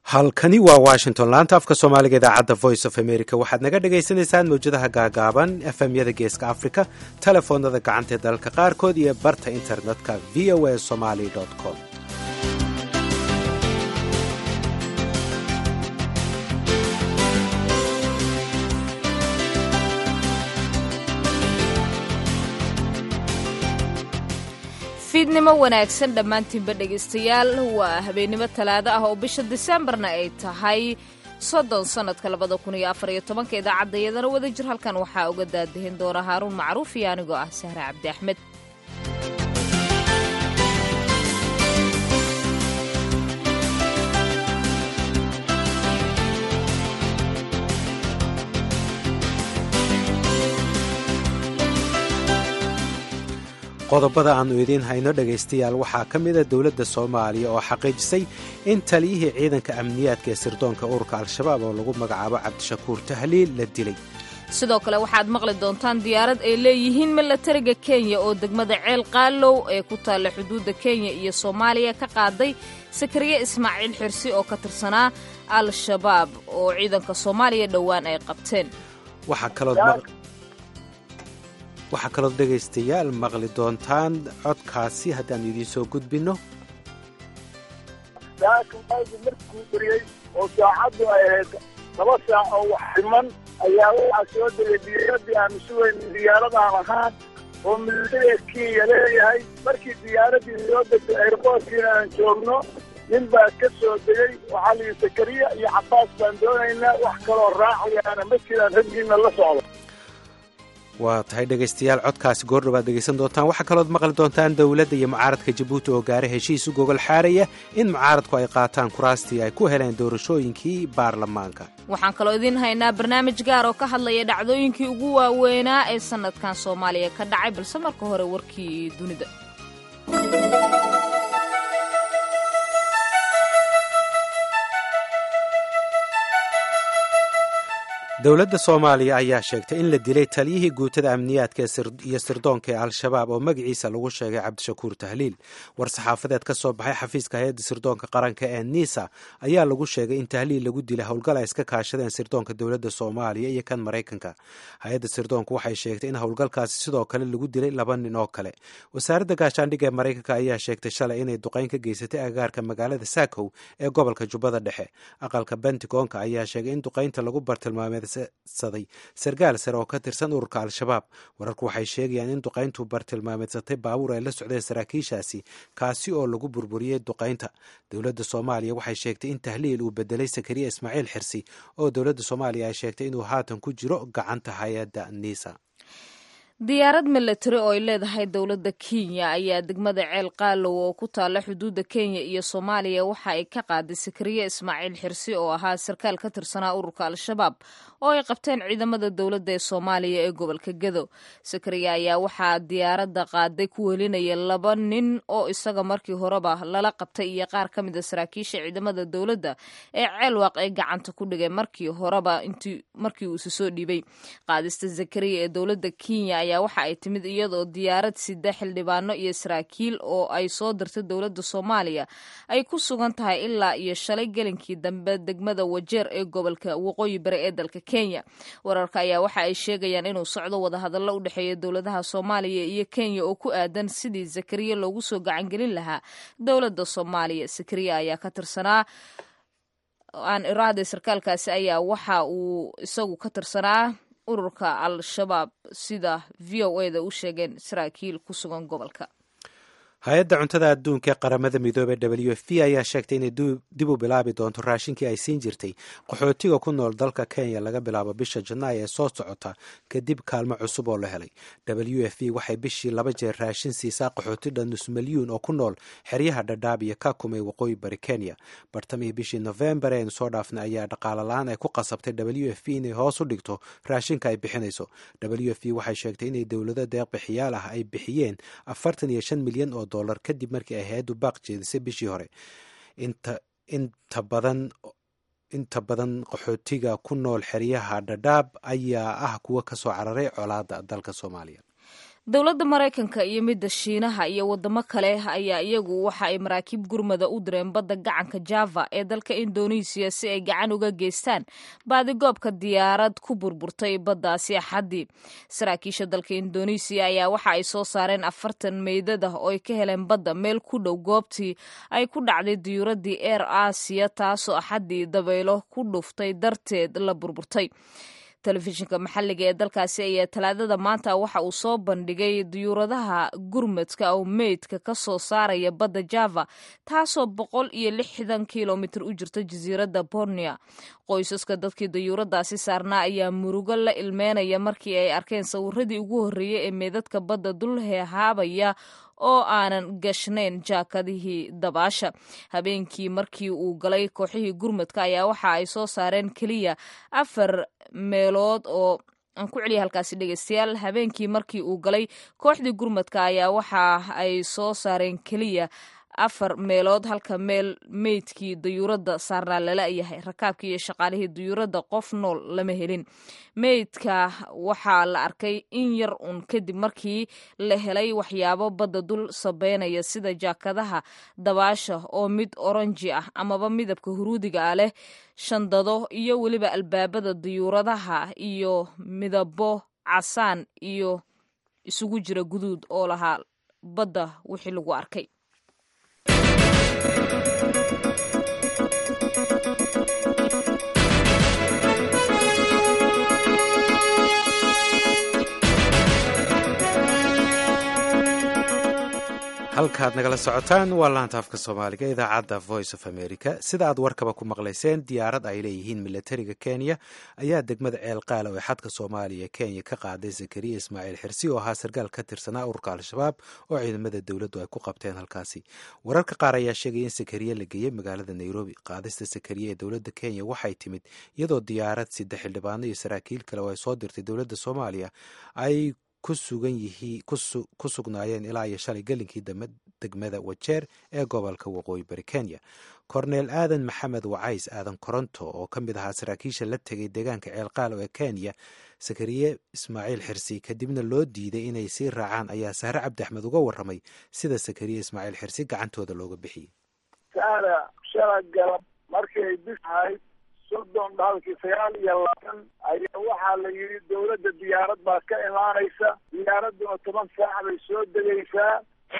halkani waa washington laanta afka soomaaliga idaacadda voice of america waxaad naga dhagaysanaysaan mawjadaha gaagaaban efemyada geeska africa telefoonada gacanta ee dalalka qaarkood iyo barta internetka v o a somaly com fiidnimo wanaagsan dhammaantiinba dhegaystayaal waa habeennimo talaado ah oo bisha diseembarna ay tahay soddon sannadka labada kun iyo afar iyo tobanka idaacaddayadana wada jir halkan waxaa uga daadahin doona haaruun macruuf iyo anigoo ah sahre cabdi axmed qodobada aannu idiin hayno dhegaystayaal waxaa ka mida dowladda soomaaliya oo xaqiijisay in taliyihii ciidanka amniyaadka ee sirdoonka ururka al-shabaab oo lagu magacaabo cabdishakuur tahliil la dilay sidoo kale waxaad maqli doontaan diyaarad ay leeyihiin milatariga kenya oo degmada ceel qaalow ee ku taalla xuduudda kenya iyo soomaaliya ka qaaday sakariye ismaaciil xirsi oo ka tirsanaa al-shabaab oo ciidanka soomaaliya dhowaan ay qabteen waxaa kaloo dhegaystayaal maqli doontaan codkaasi haddaannu idiin soo gudbinno saakamaagi markuu beriyey oo saacaddu ay ahayd laba saac oo wax dhiman ayaa waxaa soo degay diyaaradii aanu sugayn diyaaradaan ahaan oo militariga kenya leeyahay markii diyaaraddii soo degtay airboortkiina aan joogno nin baa ka soo degay waxaa layidhi sakariya iyo cabbaas baan doonaynaa wax kaloo raacayaana ma jiraan raggiina la socdo waa tahay dhegaystayaal codkaasi goordhow aad dhegaysan doontaan waxaa kalood maqli doontaan dowladda iyo mucaaradka jabuuti oo gaara heshiis u gogol xaaraya in mucaaradku ay qaataan kuraastii ay ku heleen doorashooyinkii baarlamaanka waxaan kaloo idiin haynaa barnaamij gaar oo ka hadlaya dhacdooyinkii ugu waaweynaa ee sannadkan soomaaliya ka dhacay balse marka hore warkii dunida dowladda soomaaliya ayaa sheegtay in la dilay taliyihii guutada amniyaadka iyo sirdoonka ee al-shabaab oo magaciisa lagu sheegay cabdishakuur tahliil war-saxaafadeed ka soo baxay xafiiska hay-adda sirdoonka qaranka ee nisa ayaa lagu sheegay in tahliil lagu dilay howlgal ay iska kaashadeen sirdoonka dowladda soomaaliya iyo kan maraykanka hay-adda sirdoonku waxay sheegtay in howlgalkaasi sidoo kale lagu dilay laba nin oo kale wasaaradda gaashaandhigga ee maraykanka ayaa sheegtay shalay inay duqayn ka geysatay agaarka magaalada saakow ee gobolka jubbada dhexe aqalka bentigonka ayaa sheegay in duqaynta lagu bartilmaamey saday sargaal sare oo ka tirsan ururka al-shabaab wararku waxay sheegayaan in duqayntu bartilmaameedsatay baabuur ay la socdeen saraakiishaasi kaasi oo lagu burburiyey duqaynta dowladda soomaaliya waxay sheegtay in tahliil uu bedelay sakariya ismaaciil xirsi oo dowladda soomaaliya ay sheegtay inuu haatan ku jiro gacanta hay-adda nisa diyaarad milatari oo ay leedahay dowladda kenya ayaa degmada ceel qaalow oo ku taalla xuduudda kenya iyo soomaaliya waxa ay ka qaaday sakariye ismaaciil xirsi oo ahaa sarkaal ka tirsanaa ururka al-shabaab oo ay qabteen ciidamada dowladda ee soomaaliya ee gobolka gedo sakariye ayaa waxaa diyaaradda qaaday ku welinaya laba nin oo isaga markii horeba lala qabtay iyo qaar ka mid a saraakiisha ciidamada dowladda ee ceelwaaq ay gacanta ku dhigay markii horeba markii uu isu soo dhiibay qaadista zakariya ee dowladda kenya ayaa waxa ay timid iyadoo diyaarad sida xildhibaano iyo saraakiil oo ay soo dirtay dowladda soomaaliya ay ku sugan tahay ilaa iyo shalay gelinkii dambe degmada wajeer ee gobolka waqooyi bari ee dalka kenya wararka ayaa waxa ay sheegayaan inuu socdo wadahadallo u dhexeeya dowladaha soomaaliya iyo kenya oo ku aadan sidii zakariya loogu soo gacangelin lahaa dowladda soomaaliya zakariya ayaa ka tirsanaa aan iraahday sarkaalkaasi ayaa waxa uu isagu ka tirsanaa ururka al-shabaab sida v o e da u sheegeen saraakiil ku sugan gobolka hay-adda cuntada adduunka ee qaramada midoobey w f p ayaa sheegtay inay dib u bilaabi doonto raashinkii ay siin jirtay qaxootiga ku nool dalka kenya laga bilaabo bisha janaayo ee soo socota kadib kaalmo cusub oo la helay w f p waxay bishii laba jeer raashin siisaa qaxootidha nus milyuun oo ku nool xeryaha dhadhaab iyo kakum ee waqooyi bari kenya bartamihii bishii nofembar eaynu soo dhaafnay ayaa dhaqaale la-aan ay ku qasabtay w f p inay hoos u dhigto raashinka ay bixinayso w f p waxay sheegtay inay dowlado deeq bixiyaal ah ay bixiyeen afartan iyo shan milyan oo dolar kadib markii ay hay-addu baaq jeedisay bishii hore inta badan inta badan qaxootiga ku nool xeryaha dhadhaab ayaa ah kuwa kasoo cararay colaada dalka soomaaliya dowladda maraykanka iyo midda shiinaha iyo wadamo kale ayaa iyagu waxa ay maraakiib gurmada u direen badda gacanka java ee dalka indonesiya si ay gacan uga geystaan baadigoobka diyaarad ku burburtay baddaasi axaddii saraakiisha dalka indonesiya ayaa waxa ay soo saareen afartan meydad ah oo ay ka heleen badda meel ku dhow goobtii ay ku dhacday diyuuradii eer aasiya taasoo axaddii dabaylo ku dhuftay darteed la burburtay telefishinka maxalliga ee dalkaasi ayaa talaadada maanta waxa uu soo bandhigay diyuuradaha gurmadka oo meydka ka soo saaraya badda java taasoo boqol iyo lixdan kilomitir u jirta jasiiradda bornea qoysaska dadkii dayuuradaasi saarnaa ayaa murugo la ilmeynaya markii ay arkeen sawiradii ugu horreeyey ee meydadka badda dul heehaabaya oo aanan gashnayn jaakadihii dabaasha habeenkii markii uu galay kooxihii gurmadka ayaa waxa ay soo saareen keliya afar meelood oo aan ku celiya halkaasi dhegeystayaal habeenkii markii uu galay kooxdii gurmadka ayaa waxa ay soo saareen keliya afar meelood halka meel meydkii dayuuradda saarnaa lala yahay rakaabkii iyo shaqaalihii dayuuradda qof nool lama helin meydka waxaa la arkay in yar un kadib markii la helay waxyaabo badda dul sabeynaya sida jaakadaha dabaasha oo mid oranji ah amaba midabka huruudiga ah leh shandado iyo weliba albaabada dayuuradaha iyo midabo casaan iyo isugu jira guduud oo lahaa badda wixii lagu arkay halkaad nagala socotaan waa laanta afka soomaaliga idaacadda voice of america sida aad warkaba ku maqlayseen diyaarad ay leeyihiin milatariga kenya ayaa degmada ceel qaala ee xadka soomaaliya kenya ka qaaday zakariya ismaaciil xirsi oo ahaa sarkaal ka tirsanaa ururka al-shabaab oo ciidamada dowladdu ay ku qabteen halkaasi wararka qaar ayaa sheegaya in sakariya la geeyey magaalada nairobi qaadista sakariya ee dowladda kenya waxay timid iyadoo diyaarad sida xildhibaano iyo saraakiil kale oo ay soo dirtay dowladda soomaaliya ay ku sugan yihiin ku sugnaayeen ilaa iyo shalay gelinkii degmada wajeer ee gobolka waqooyi bari kenya korneel aadan maxamed wacays aadan koronto oo ka mid ahaa saraakiisha la tegay deegaanka ceelqaalo ee kenya sakariye ismaaciil xirsi kadibna loo diiday inay sii raacaan ayaa sahre cabdi axmed uga warramay sida sakariye ismaaciil xirsi gacantooda looga bixiyey saara shala galab markay bisahayd soddon dhaalkii sagaal iyo labaatan ayaa waxaa la yidhi dowladda diyaarad baa ka imaanaysa diyaaradduna toban saac bay soo degaysaa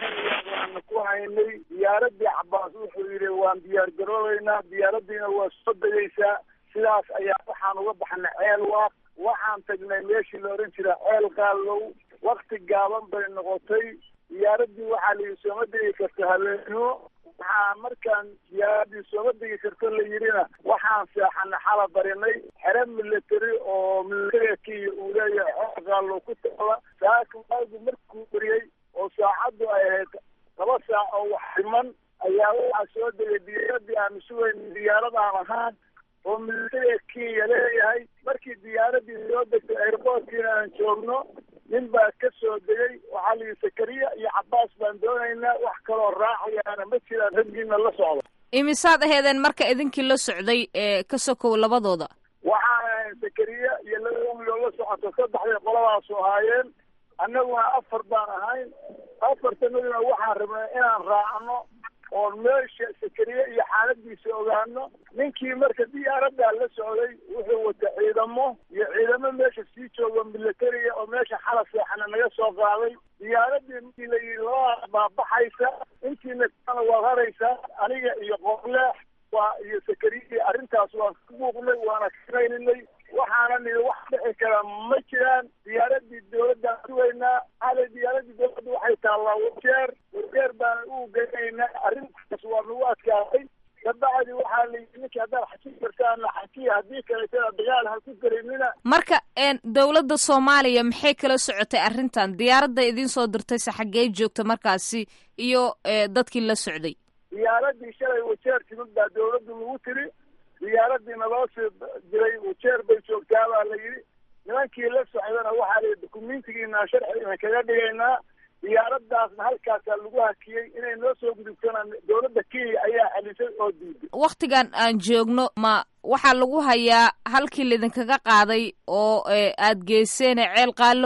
waana ku haynay diyaaraddii cabaas wuxuu yidhi waan diyaar garoobeynaa diyaaraddiina waa soo degaysaa sidaas ayaa waxaan uga baxnay ceel waaq waxaan tagnay meeshii la odhan jira ceel qaallow wakti gaaban bay noqotay diyaaraddii waxaa la yidhi sooma degi karta habeenimo waxaa markaan diyaaradii sooma degi karto la yidhina waxaan seexana xala barinay xere military oo militariga kenya uu leeyahay xoogaallo ku taala saaka waagu markuu beriyey oo saacaddu ay ahayd laba saac oo wax dhiman ayaa waxaa soo degay diyaaradii aanu sugayn diyaarad aan ahaan oo militariga kenya leeyahay markii diyaaradii soo degtay airboortkiina aan joogno nin baa ka soo degay waxaa la yidhi sakariya iyo cabaas baan doonaynaa wax kaloo raacayaana ma jiraan raggiina la socdo imisaad aheedeen marka idinkii la socday ee ka sokow labadooda waxaan ahayn sakariya iyo laba umiloo la socoto saddexday qoladaasu ahaayeen annaguna afar baan ahayn afartanaduna waxaan rabnay inaan raacno oon meesha sakariye iyo xaaladiisa ogaano ninkii marka diyaaraddaa la socday wuxuu wata ciidamo iyo ciidamo meesha sii jooga militariga oo meesha xala seexana naga soo qaaday diyaaradii markii la yidhi labaa baabaxaysa intiina kana waad haraysaa aniga iyo qoorleex waa iyo sakariye arrintaas waan ka buuqnay waana kanayninay waxaana nidhi wax dhici kara ma jiraan diyaaradii dowladdaan sugaynaa xalay diyaaradii dowladda waxay taallaa wajeer wajeer baana u geynaynaa arrintaas waa nagu adkaatay kabacdi waxaa la yidhi ninkii haddaad xaji kartaana xajiya haddii kaleetana dagaal ha ku garaynina marka dowladda soomaaliya maxay kala socotay arrintan diyaaradda idiin soo dirtayse xaggee joogta markaasi iyo dadkii la socday diyaaradii shalay wajeer timid baa dowladdu lagu tiri diyaaradii naloo sii diray wajeer bay joogtaa baa la yidhi nimankii la socdana waxaa layidhi dukumentigiinaa sharci idan kaga dhigaynaa diyaaraddaasna halkaasaa lagu hakiyey inay noo soo gudubtona dowladda kenya ayaa celisay oo diiday waktigan aan joogno ma waxaa lagu hayaa halkii laidinkaga qaaday oo aad geyseene ceel qaalow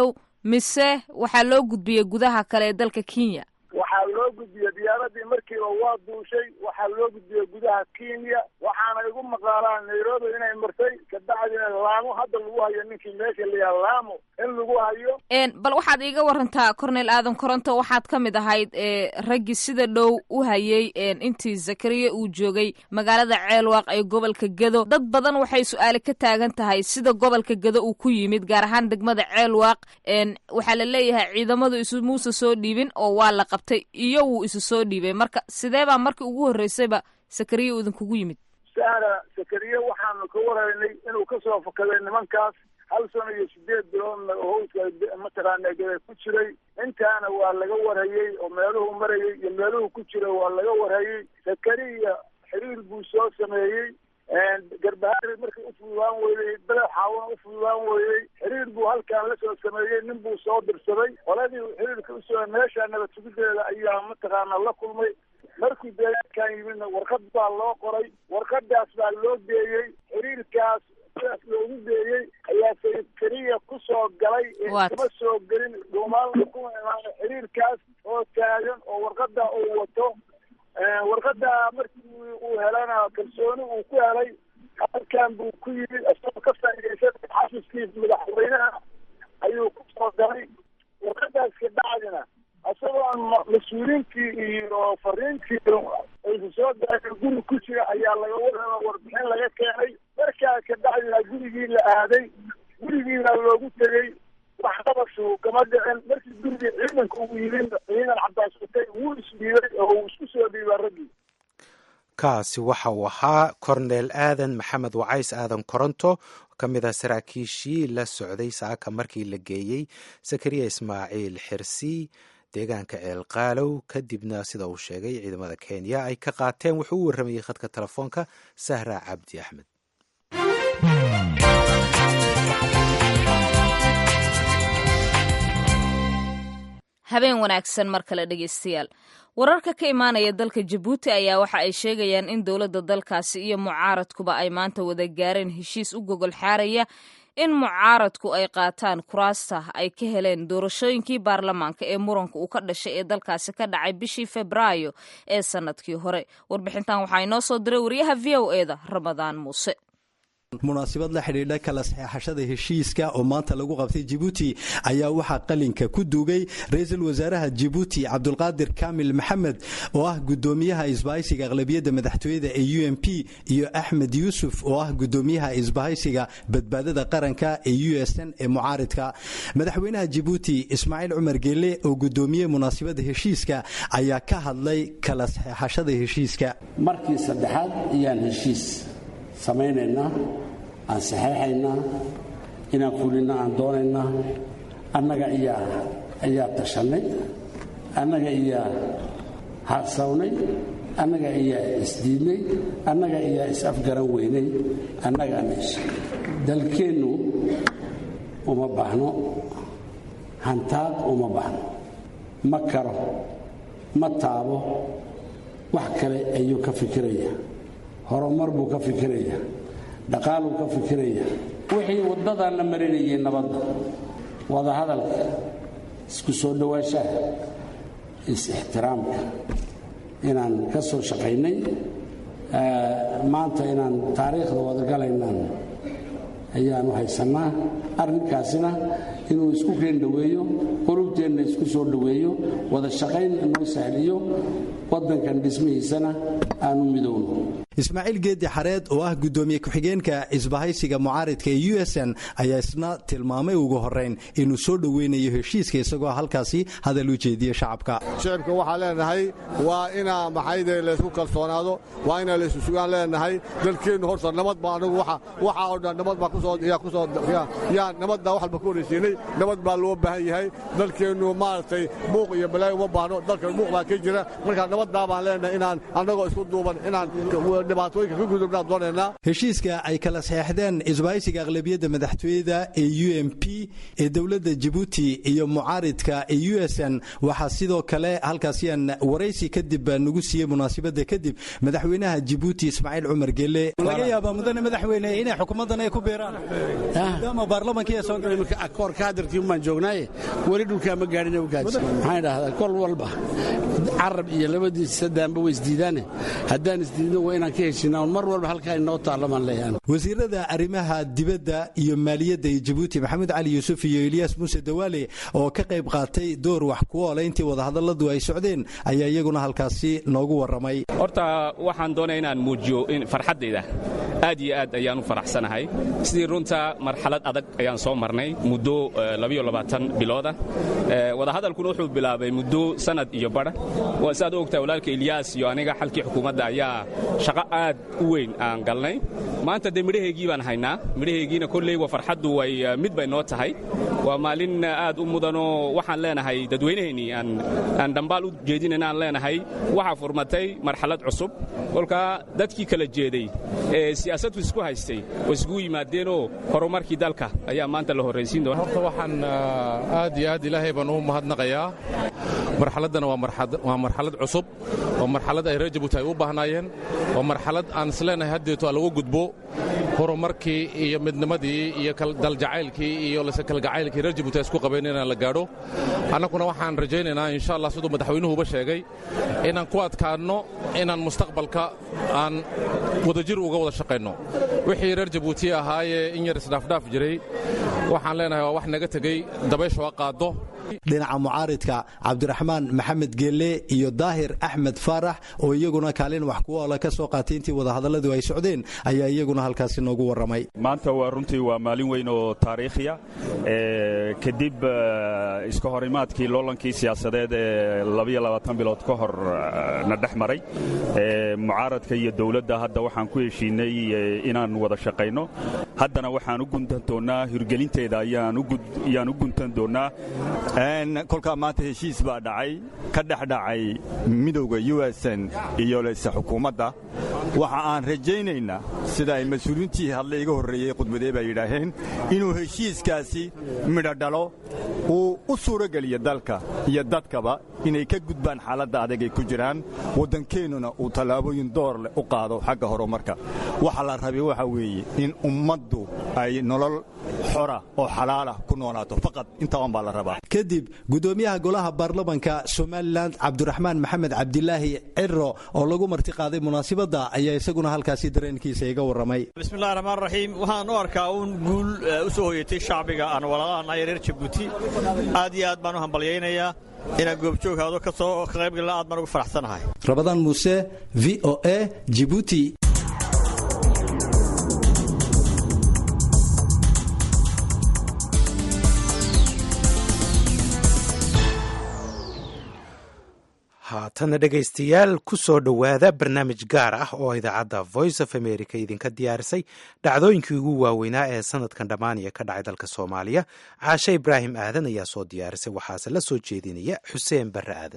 mise waxaa loo gudbiyey gudaha kale ee dalka kenya waxaa loo gudbiyey diyaaradii markiiba waa duushay waxaa loo gudbiyey gudaha kenya waxaana igu maqaalaan nairobi inay martay kabacdina laamo hadda lagu hayo ninkii meesha layaha laamo in lagu hayo bal waxaad iiga warantaa cornel aadan koronto waxaad ka mid ahayd raggii sida dhow u hayay intii zakariya uu joogay magaalada ceelwaaq ee gobolka gedo dad badan waxay su-aale ka taagan tahay sida gobolka gedo uu ku yimid gaar ahaan degmada ceelwaaq waxaa la leeyahay ciidamadu isumuusa soo dhiibin oo waa la qabtay iyo wuu isu soo dhiibay marka sidee baa markii ugu horreysayba sakariya uu idinkugu yimid saara sakariye waxaanu ka waraynay inuu kasoo fakaday nimankaas hal sano iyo sideed biloodna howska mataqaana gada ku jiray intaana waa laga warhayey oo meeluhu marayay iyo meeluhu ku jira waa laga warhayey sakariya xiriir buu soo sameeyey garbahaari markii ufududaan weydey badax xaawana ufududaan weydey xiriir buu halkaan lasoo sameeyey nin buu soo dirsaday qoladii xiriirka usoo meesha nabad sugideeda ayaa mataqaana la kulmay markuu deegaankan yimidna warqad baa loo qoray warqadaas baa loo geeyey xiriirkaas sidaas loogu geeyey ayaa sakariya kusoo galay kama soo gelin dhuumaalna kuma imaana xiriirkaas oo taagan oo warqada uu wato warqada markii uu helana kalsooni uu ku helay halkan buu ku yimid isagoo ka faaidaysan xafiskii madaxweynaha ayuu kusoo galay warqadaas kabacdina isagoo aan mas-uuliintii iyo fariintii aysa soo galeen guri ku jira ayaa laga warrama warbixin laga keenay markaa kabacdina gurigii la aaday gurigiina loogu tegey wax qabashu kama dhicin markii gurigii ciidanka uu yimid ciidan cabaas watay wuu isdhiibay oo uu isku soo dhiibaa raggii kaasi waxa uu ahaa korneel aadan maxamed wacays aadan koronto ka mid ah saraakiishii la socday saaka markii la geeyey sakariya ismaaciil xirsi deegaanka ceelqaalow kadibna sida uu sheegay ciidamada kenya ay ka qaateen wuxuu u warramayey khadka telefoonka sahra cabdi axmed habeen wanaagsan mar kale dhegeystayaal wararka ka imaanaya dalka jabuuti ayaa waxa ay sheegayaan in dowladda dalkaasi iyo mucaaradkuba ay maanta wada gaareen heshiis u gogol xaaraya in mucaaradku ay qaataan kuraasta ay ka heleen doorashooyinkii baarlamaanka ee muranka uu ka dhashay ee dalkaasi ka dhacay bishii febraayo ee sannadkii hore warbixintan waxaa inoo soo diray wariyaha v o e da ramadaan muuse munaasabad la xidhiidha kala saxeexashada heshiiska oo maanta lagu qabtay jibuuti ayaa waxaa qalinka ku duugay ra-iisul wasaaraha jibuuti cabdulqaadir kaamil maxamed oo ah gudoomiyaha isbahaysiga aqlabiyadda madaxtooyada ee u m p iyo axmed yuusuf oo ah gudoomiyaha isbahaysiga badbaadada qaranka ee u s n ee mucaaridka madaxweynaha jibuuti ismaaciil cumar geele oo gudoomiyey munaasabada heshiiska ayaa ka hadlay kala saxeexashada heshiiska markii saddexaad ayaan heshiis samaynaynaa aan saxeexaynaa inaan fulinna aan doonaynaa annaga ayaa tashannay annaga ayaa harsawnay annaga ayaa isdiidnay annaga ayaa is-afgaran weynay annagaa meesha dalkeennu uma baahno hantaaq uma baahno ma karo ma taabo wax kale ayuu ka fikiraya horumar buu ka fikiraya dhaqaaluu ka fikiraya wixii waddadan la marinayay nabadda wadahadalka isku soo dhowaanshaha is-ixtiraamka inaan ka soo shaqaynay maanta inaan taariikhda wadagalaynaan ayaanu haysannaa arrinkaasina inuu isku keen dhoweeyo qulubteenna isku soo dhoweeyo wada shaqayn inoo sahliyo waddankan dhismihiisana aanu midowno ismaaciil geedi xareed oo ah gudoomiye ku-xigeenka isbahaysiga mucaaridka ee u s n ayaa isna tilmaamay ugu horeyn inuu soo dhoweynayo heshiiska isagoo halkaasi hadal u jeediye shacabka shicibka waxaan leenahay waa inaa maxayde laysku kalsoonaado waa inaa laysu sugaan leenahay dalkeennu horta nabad baa anagu waxa oo dhan nabad baa kusooyaa nabaddaa wax walba ku horaysiinay nabad baa loo baahan yahay dalkeennu maaragtay buuq iyo balaayo uma baahno dalkan buuq baa ka jira markaa nabaddaa baan leenahay inaan annagoo isku duuban inaan dhibaatooyinka ka gudubnaan doonaynaa heshiiska ay kala saxeexdeen isbaahaysiga aqlabiyadda madaxtooyada ee u m p ee dowladda jabuuti iyo mucaaridka ee u s n waxaa sidoo kale halkaasiyaan waraysi kadib nagu siiyey munaasabadda kadib madaxweynaha jabuuti ismaaciil cumar gele laga yaabaa mudane madaxweyne inay xukuumaddan ay ku beeraan maadaama baarlamankii soo koorka hadarkii umaan joognaaye weli dhulkaa ma gaadhin awgaas maxaan idhahdaa kol walba carab iyo labadiisa sadaanba way isdiidaane haddaan isdiidno waa inaan ka heshinaa mar walba halkaa inoo taalamaan leeyahan wasiirada arrimaha dibadda iyo maaliyadda ee jabuuti maxamed cali yuusuf iyo eliyaas muuse dawaale oo ka qayb qaatay door wax ku oola intii wadahadalladu ay socdeen ayaa iyaguna halkaasi noogu warramay horta waxaan doonaya inaan muujiyo farxaddayda aad iyo aad ayaan u faraxsanahay sidii runta marxalad adag ayaan soo marnay muddo bilooda wadahadalkuna wuxuu bilaabay muddo sanad iyo bara waa siaad u ogtahay walaalka ilyaas iyo aniga xalkii xukuumadda ayaa shaqo aad u weyn aan galnay maanta dee midhaheygii baan haynaa midhaheygiina kolley wa farxaddu way mid bay noo tahay waa maalin aad u mudanoo waxaan leenahay dadweynaheennii aan dhambaal u jeedinayna aan leenahay waxaa furmatay marxalad cusub kolkaa dadkii kala jeeday ee siyaasaddu isku haystay oo iskugu yimaadeenoo horumarkii dalka ayaa maanta la horraysiin doona horta waxaan aad iyo aad ilaahay baan ugu mahadnaqayaa marxaladdana waa marxalad cusub waa marxalad ay reer jabuuti ay u baahnaayeen waa marxalad aan isleenahay haddeeto lagu gudbo horumarkii iyo midnimadii iyo daljacaylkii iyo kalgacaylkii reer jabuuti ay isku qabeen inaan la gaadho annaguna waxaan rajaynaynaa insha allah siduu madaxweynuhuba sheegay inaan ku adkaanno inaan mustaqbalka aan wadajir uga wada shaqayno wixii reer jabuuti ahaayee in yar isdhaafdhaaf jiray waxaan leenahay waa wax naga tegey dabaysha waa qaaddo dhinaca mucaaridka cabdiraxmaan maxamed geelle iyo daahir axmed faarax oo iyaguna kaalin wax ku oola ka soo qaatay intii wadahadalladu ay socdeen ayaa iyaguna halkaasi noogu warramay maanta waa runtii waa maalin weyn oo taariikhiya kadib iska horimaadkii loolankii siyaasadeed ee bilood ka hor na dhex maray mucaaradka iyo dowladda hadda waxaan ku heshiinay inaan wada shaqayno haddana waxaan u guntan doonnaa hirgelinteeda ayaan u guntan doonnaa kolkaa maanta heshiis baa dhacay ka dhex dhacay midowda u s n iyo leyse xukuumadda waxa aan rajaynaynaa sida ay mas-uuliintii hadle iga horreeyey khudbadee baa yidhaaheen inuu heshiiskaasi midho dhalo uu u suurogeliyo dalka iyo dadkaba inay ka gudbaan xaaladda adag ay ku jiraan waddankeennuna uu tallaabooyin door leh u qaado xagga horumarka waxa la rabay waxa weeye in ummaddu ay nolol xora oo xalaalah ku noolaato faqad intaban baa la rabaa kadib gudoomiyaha golaha baarlamanka somalilan cabdiraxmaan maxamed cabdilaahi ciro oo lagu marti qaaday munaasibadda ayaa isaguna halkaasi dareenkiisa iga warramay bismillahi raxmaan raxiim waxaan u arkaa uun guul u soo hoyatay shacbiga aan walaalahanahay reer jabuuti aad iyo aad baan u hambalyaynayaa inaan goobjooghaado ka soo ka qaybgalla aad baan ugu faraxsanahay rabadaan muuse v o a jibuuti haatana dhegaystayaal ku soo dhowaada barnaamij gaar ah oo idaacadda voice of america idinka diyaarisay dhacdooyinkii ugu waaweynaa ee sanadkan dhammaaniya ka dhacay dalka soomaaliya caashe ibraahim aadan ayaa soo diyaarisay waxaase la soo jeedinaya xuseen barre aadan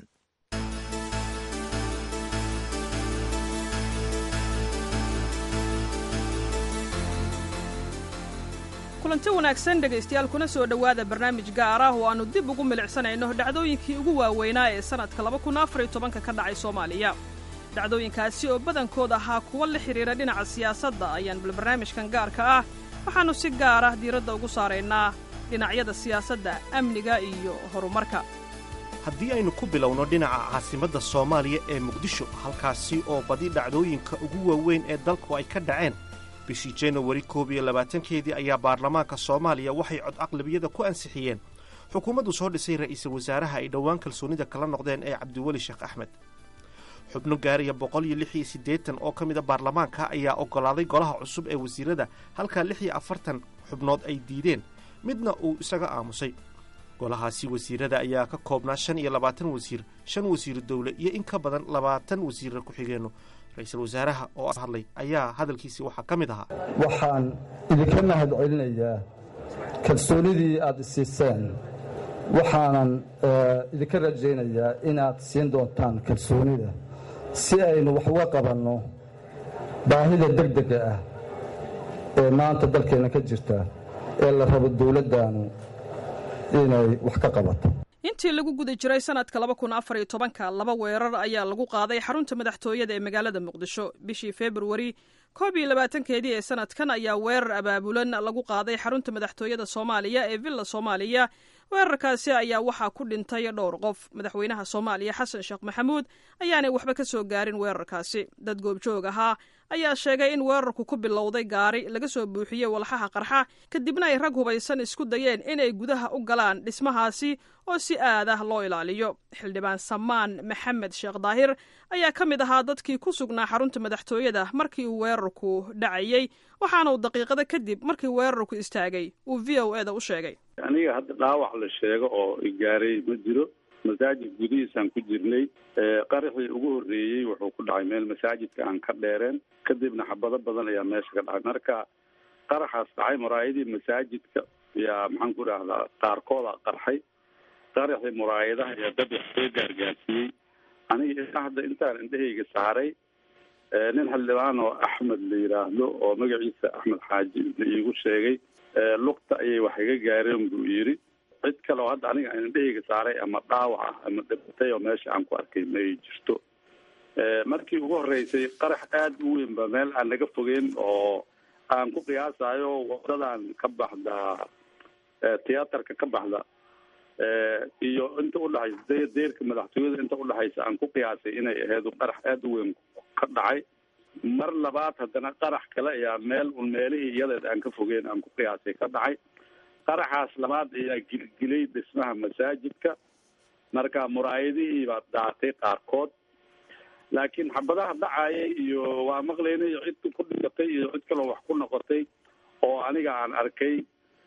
kulanti wanaagsan dhegaystayaal kuna soo dhowaada barnaamij gaar ah oo aannu dib ugu milicsanayno dhacdooyinkii ugu waaweynaa ee sannadka labakunaafariytobanka ka dhacay soomaaliya dhacdooyinkaasi oo badankood ahaa kuwa la xidhiira dhinaca siyaasadda ayaan bal barnaamijkan gaarka ah waxaannu si gaar ah diiradda ugu saaraynaa dhinacyada siyaasadda amniga iyo horumarka haddii aynu ku bilowno dhinaca caasimadda soomaaliya ee muqdisho halkaasi oo badi dhacdooyinka ugu waaweyn ee dalku ay ka dhaceen bishii januwari koob iyo labaatankeedii ayaa baarlamaanka soomaaliya waxay cod aqlabiyada ku ansixiyeen xukuumaddu soo dhisay ra'iisul wasaaraha ay dhowaan kalsoonida kala noqdeen ee cabdiweli sheekh axmed xubno gaaraya boqol iyo lix iyo siddeetan oo ka mid a baarlamaanka ayaa oggolaaday golaha cusub ee wasiirada halkaa lix iyo afartan xubnood ay diideen midna uu isaga aamusay golahaasi wasiirada ayaa ka koobnaa shan iyo labaatan wasiir shan wasiiru dowle iyo in ka badan labaatan wasiirra ku-xigeenno ra-iisul wasaaraha oo hadlay ayaa hadalkiisii waxaa ka mid ahaa waxaan idinka mahad celinayaa kalsoonidii aad isiiseen waxaanan idinka rajaynayaa inaad siin doontaan kalsoonida si aynu wax uga qabanno baahida degdega ah ee maanta dalkeenna ka jirta ee la rabo dowladdaanu inay wax ka qabato intii lagu guda jiray sanadka laba kun afar iyo tobanka laba weerar ayaa lagu qaaday xarunta madaxtooyada ee magaalada muqdisho bishii februari koob iyo labaatankeedii ee sanadkan ayaa weerar abaabulan lagu qaaday xarunta madaxtooyada soomaaliya ee villa soomaaliya weerarkaasi ayaa waxaa ku dhintay dhowr qof madaxweynaha soomaaliya xasan sheekh maxamuud ayaanay waxba ka soo gaarin weerarkaasi dad goobjoog ahaa ayaa sheegay in weerarku ku bilowday gaari laga soo buuxiyey walxaha qarxa kadibna ay rag hubaysan isku dayeen inay gudaha u galaan dhismahaasi oo si aad ah loo ilaaliyo xildhibaan samaan maxamed sheekh daahir ayaa ka mid ahaa dadkii ku sugnaa xarunta madaxtooyada markii uu weerarku dhacayey waxaana uu daqiiqada kadib markii weerarku istaagay uu v o eda u sheegay aniga hadda dhaawac la sheego oo igaaray ma jiro masaajid gudihiisaan ku jirnay qaraxii ugu horreeyey wuxuu ku dhacay meel masaajidka aan ka dheereen kadibna xabado badan ayaa meesha ka dhacay marka qaraxaas dhacay muraayadii masaajidka yaa maxaan ku idhahdaa qaarkooda qarxay qaraxii muraayadaha ayaa dad wax soo gaargaarsiiyey aniga ilaa hadda intaan indhahayga saaray nin xildhibaan oo axmed la yidhaahdo oo magaciisa axmed xaaji la iigu sheegay lugta ayay wax iga gaareen buu yidhi cid kale oo hadda aniga indhahayga saaray ama dhaawac ah ama dhibatay oo meesha aan ku arkay ma ay jirto markii ugu horreysay qarax aada u weyn ba meel aan naga fogeyn oo aan ku qiyaasayo wadadan ka baxda tiyaatarka ka baxda iyo inta udhexaysa deerka madaxtooyada inta udhexaysa aan ku qiyaasay inay ahayd qarax aada u weyn ka dhacay mar labaad haddana qarax kale ayaa meel un meelihii iyadeed aan ka fogeyn aan ku qiyaasay ka dhacay qaraxaas labaad ayaa gilgilay dhismaha masaajidka marka muraayadihii baa daatay qaarkood laakiin xabadaha dhacaya iyo waa maqlaynay cid ku dhigatay iyo cid kaloo wax ku noqotay oo aniga aan arkay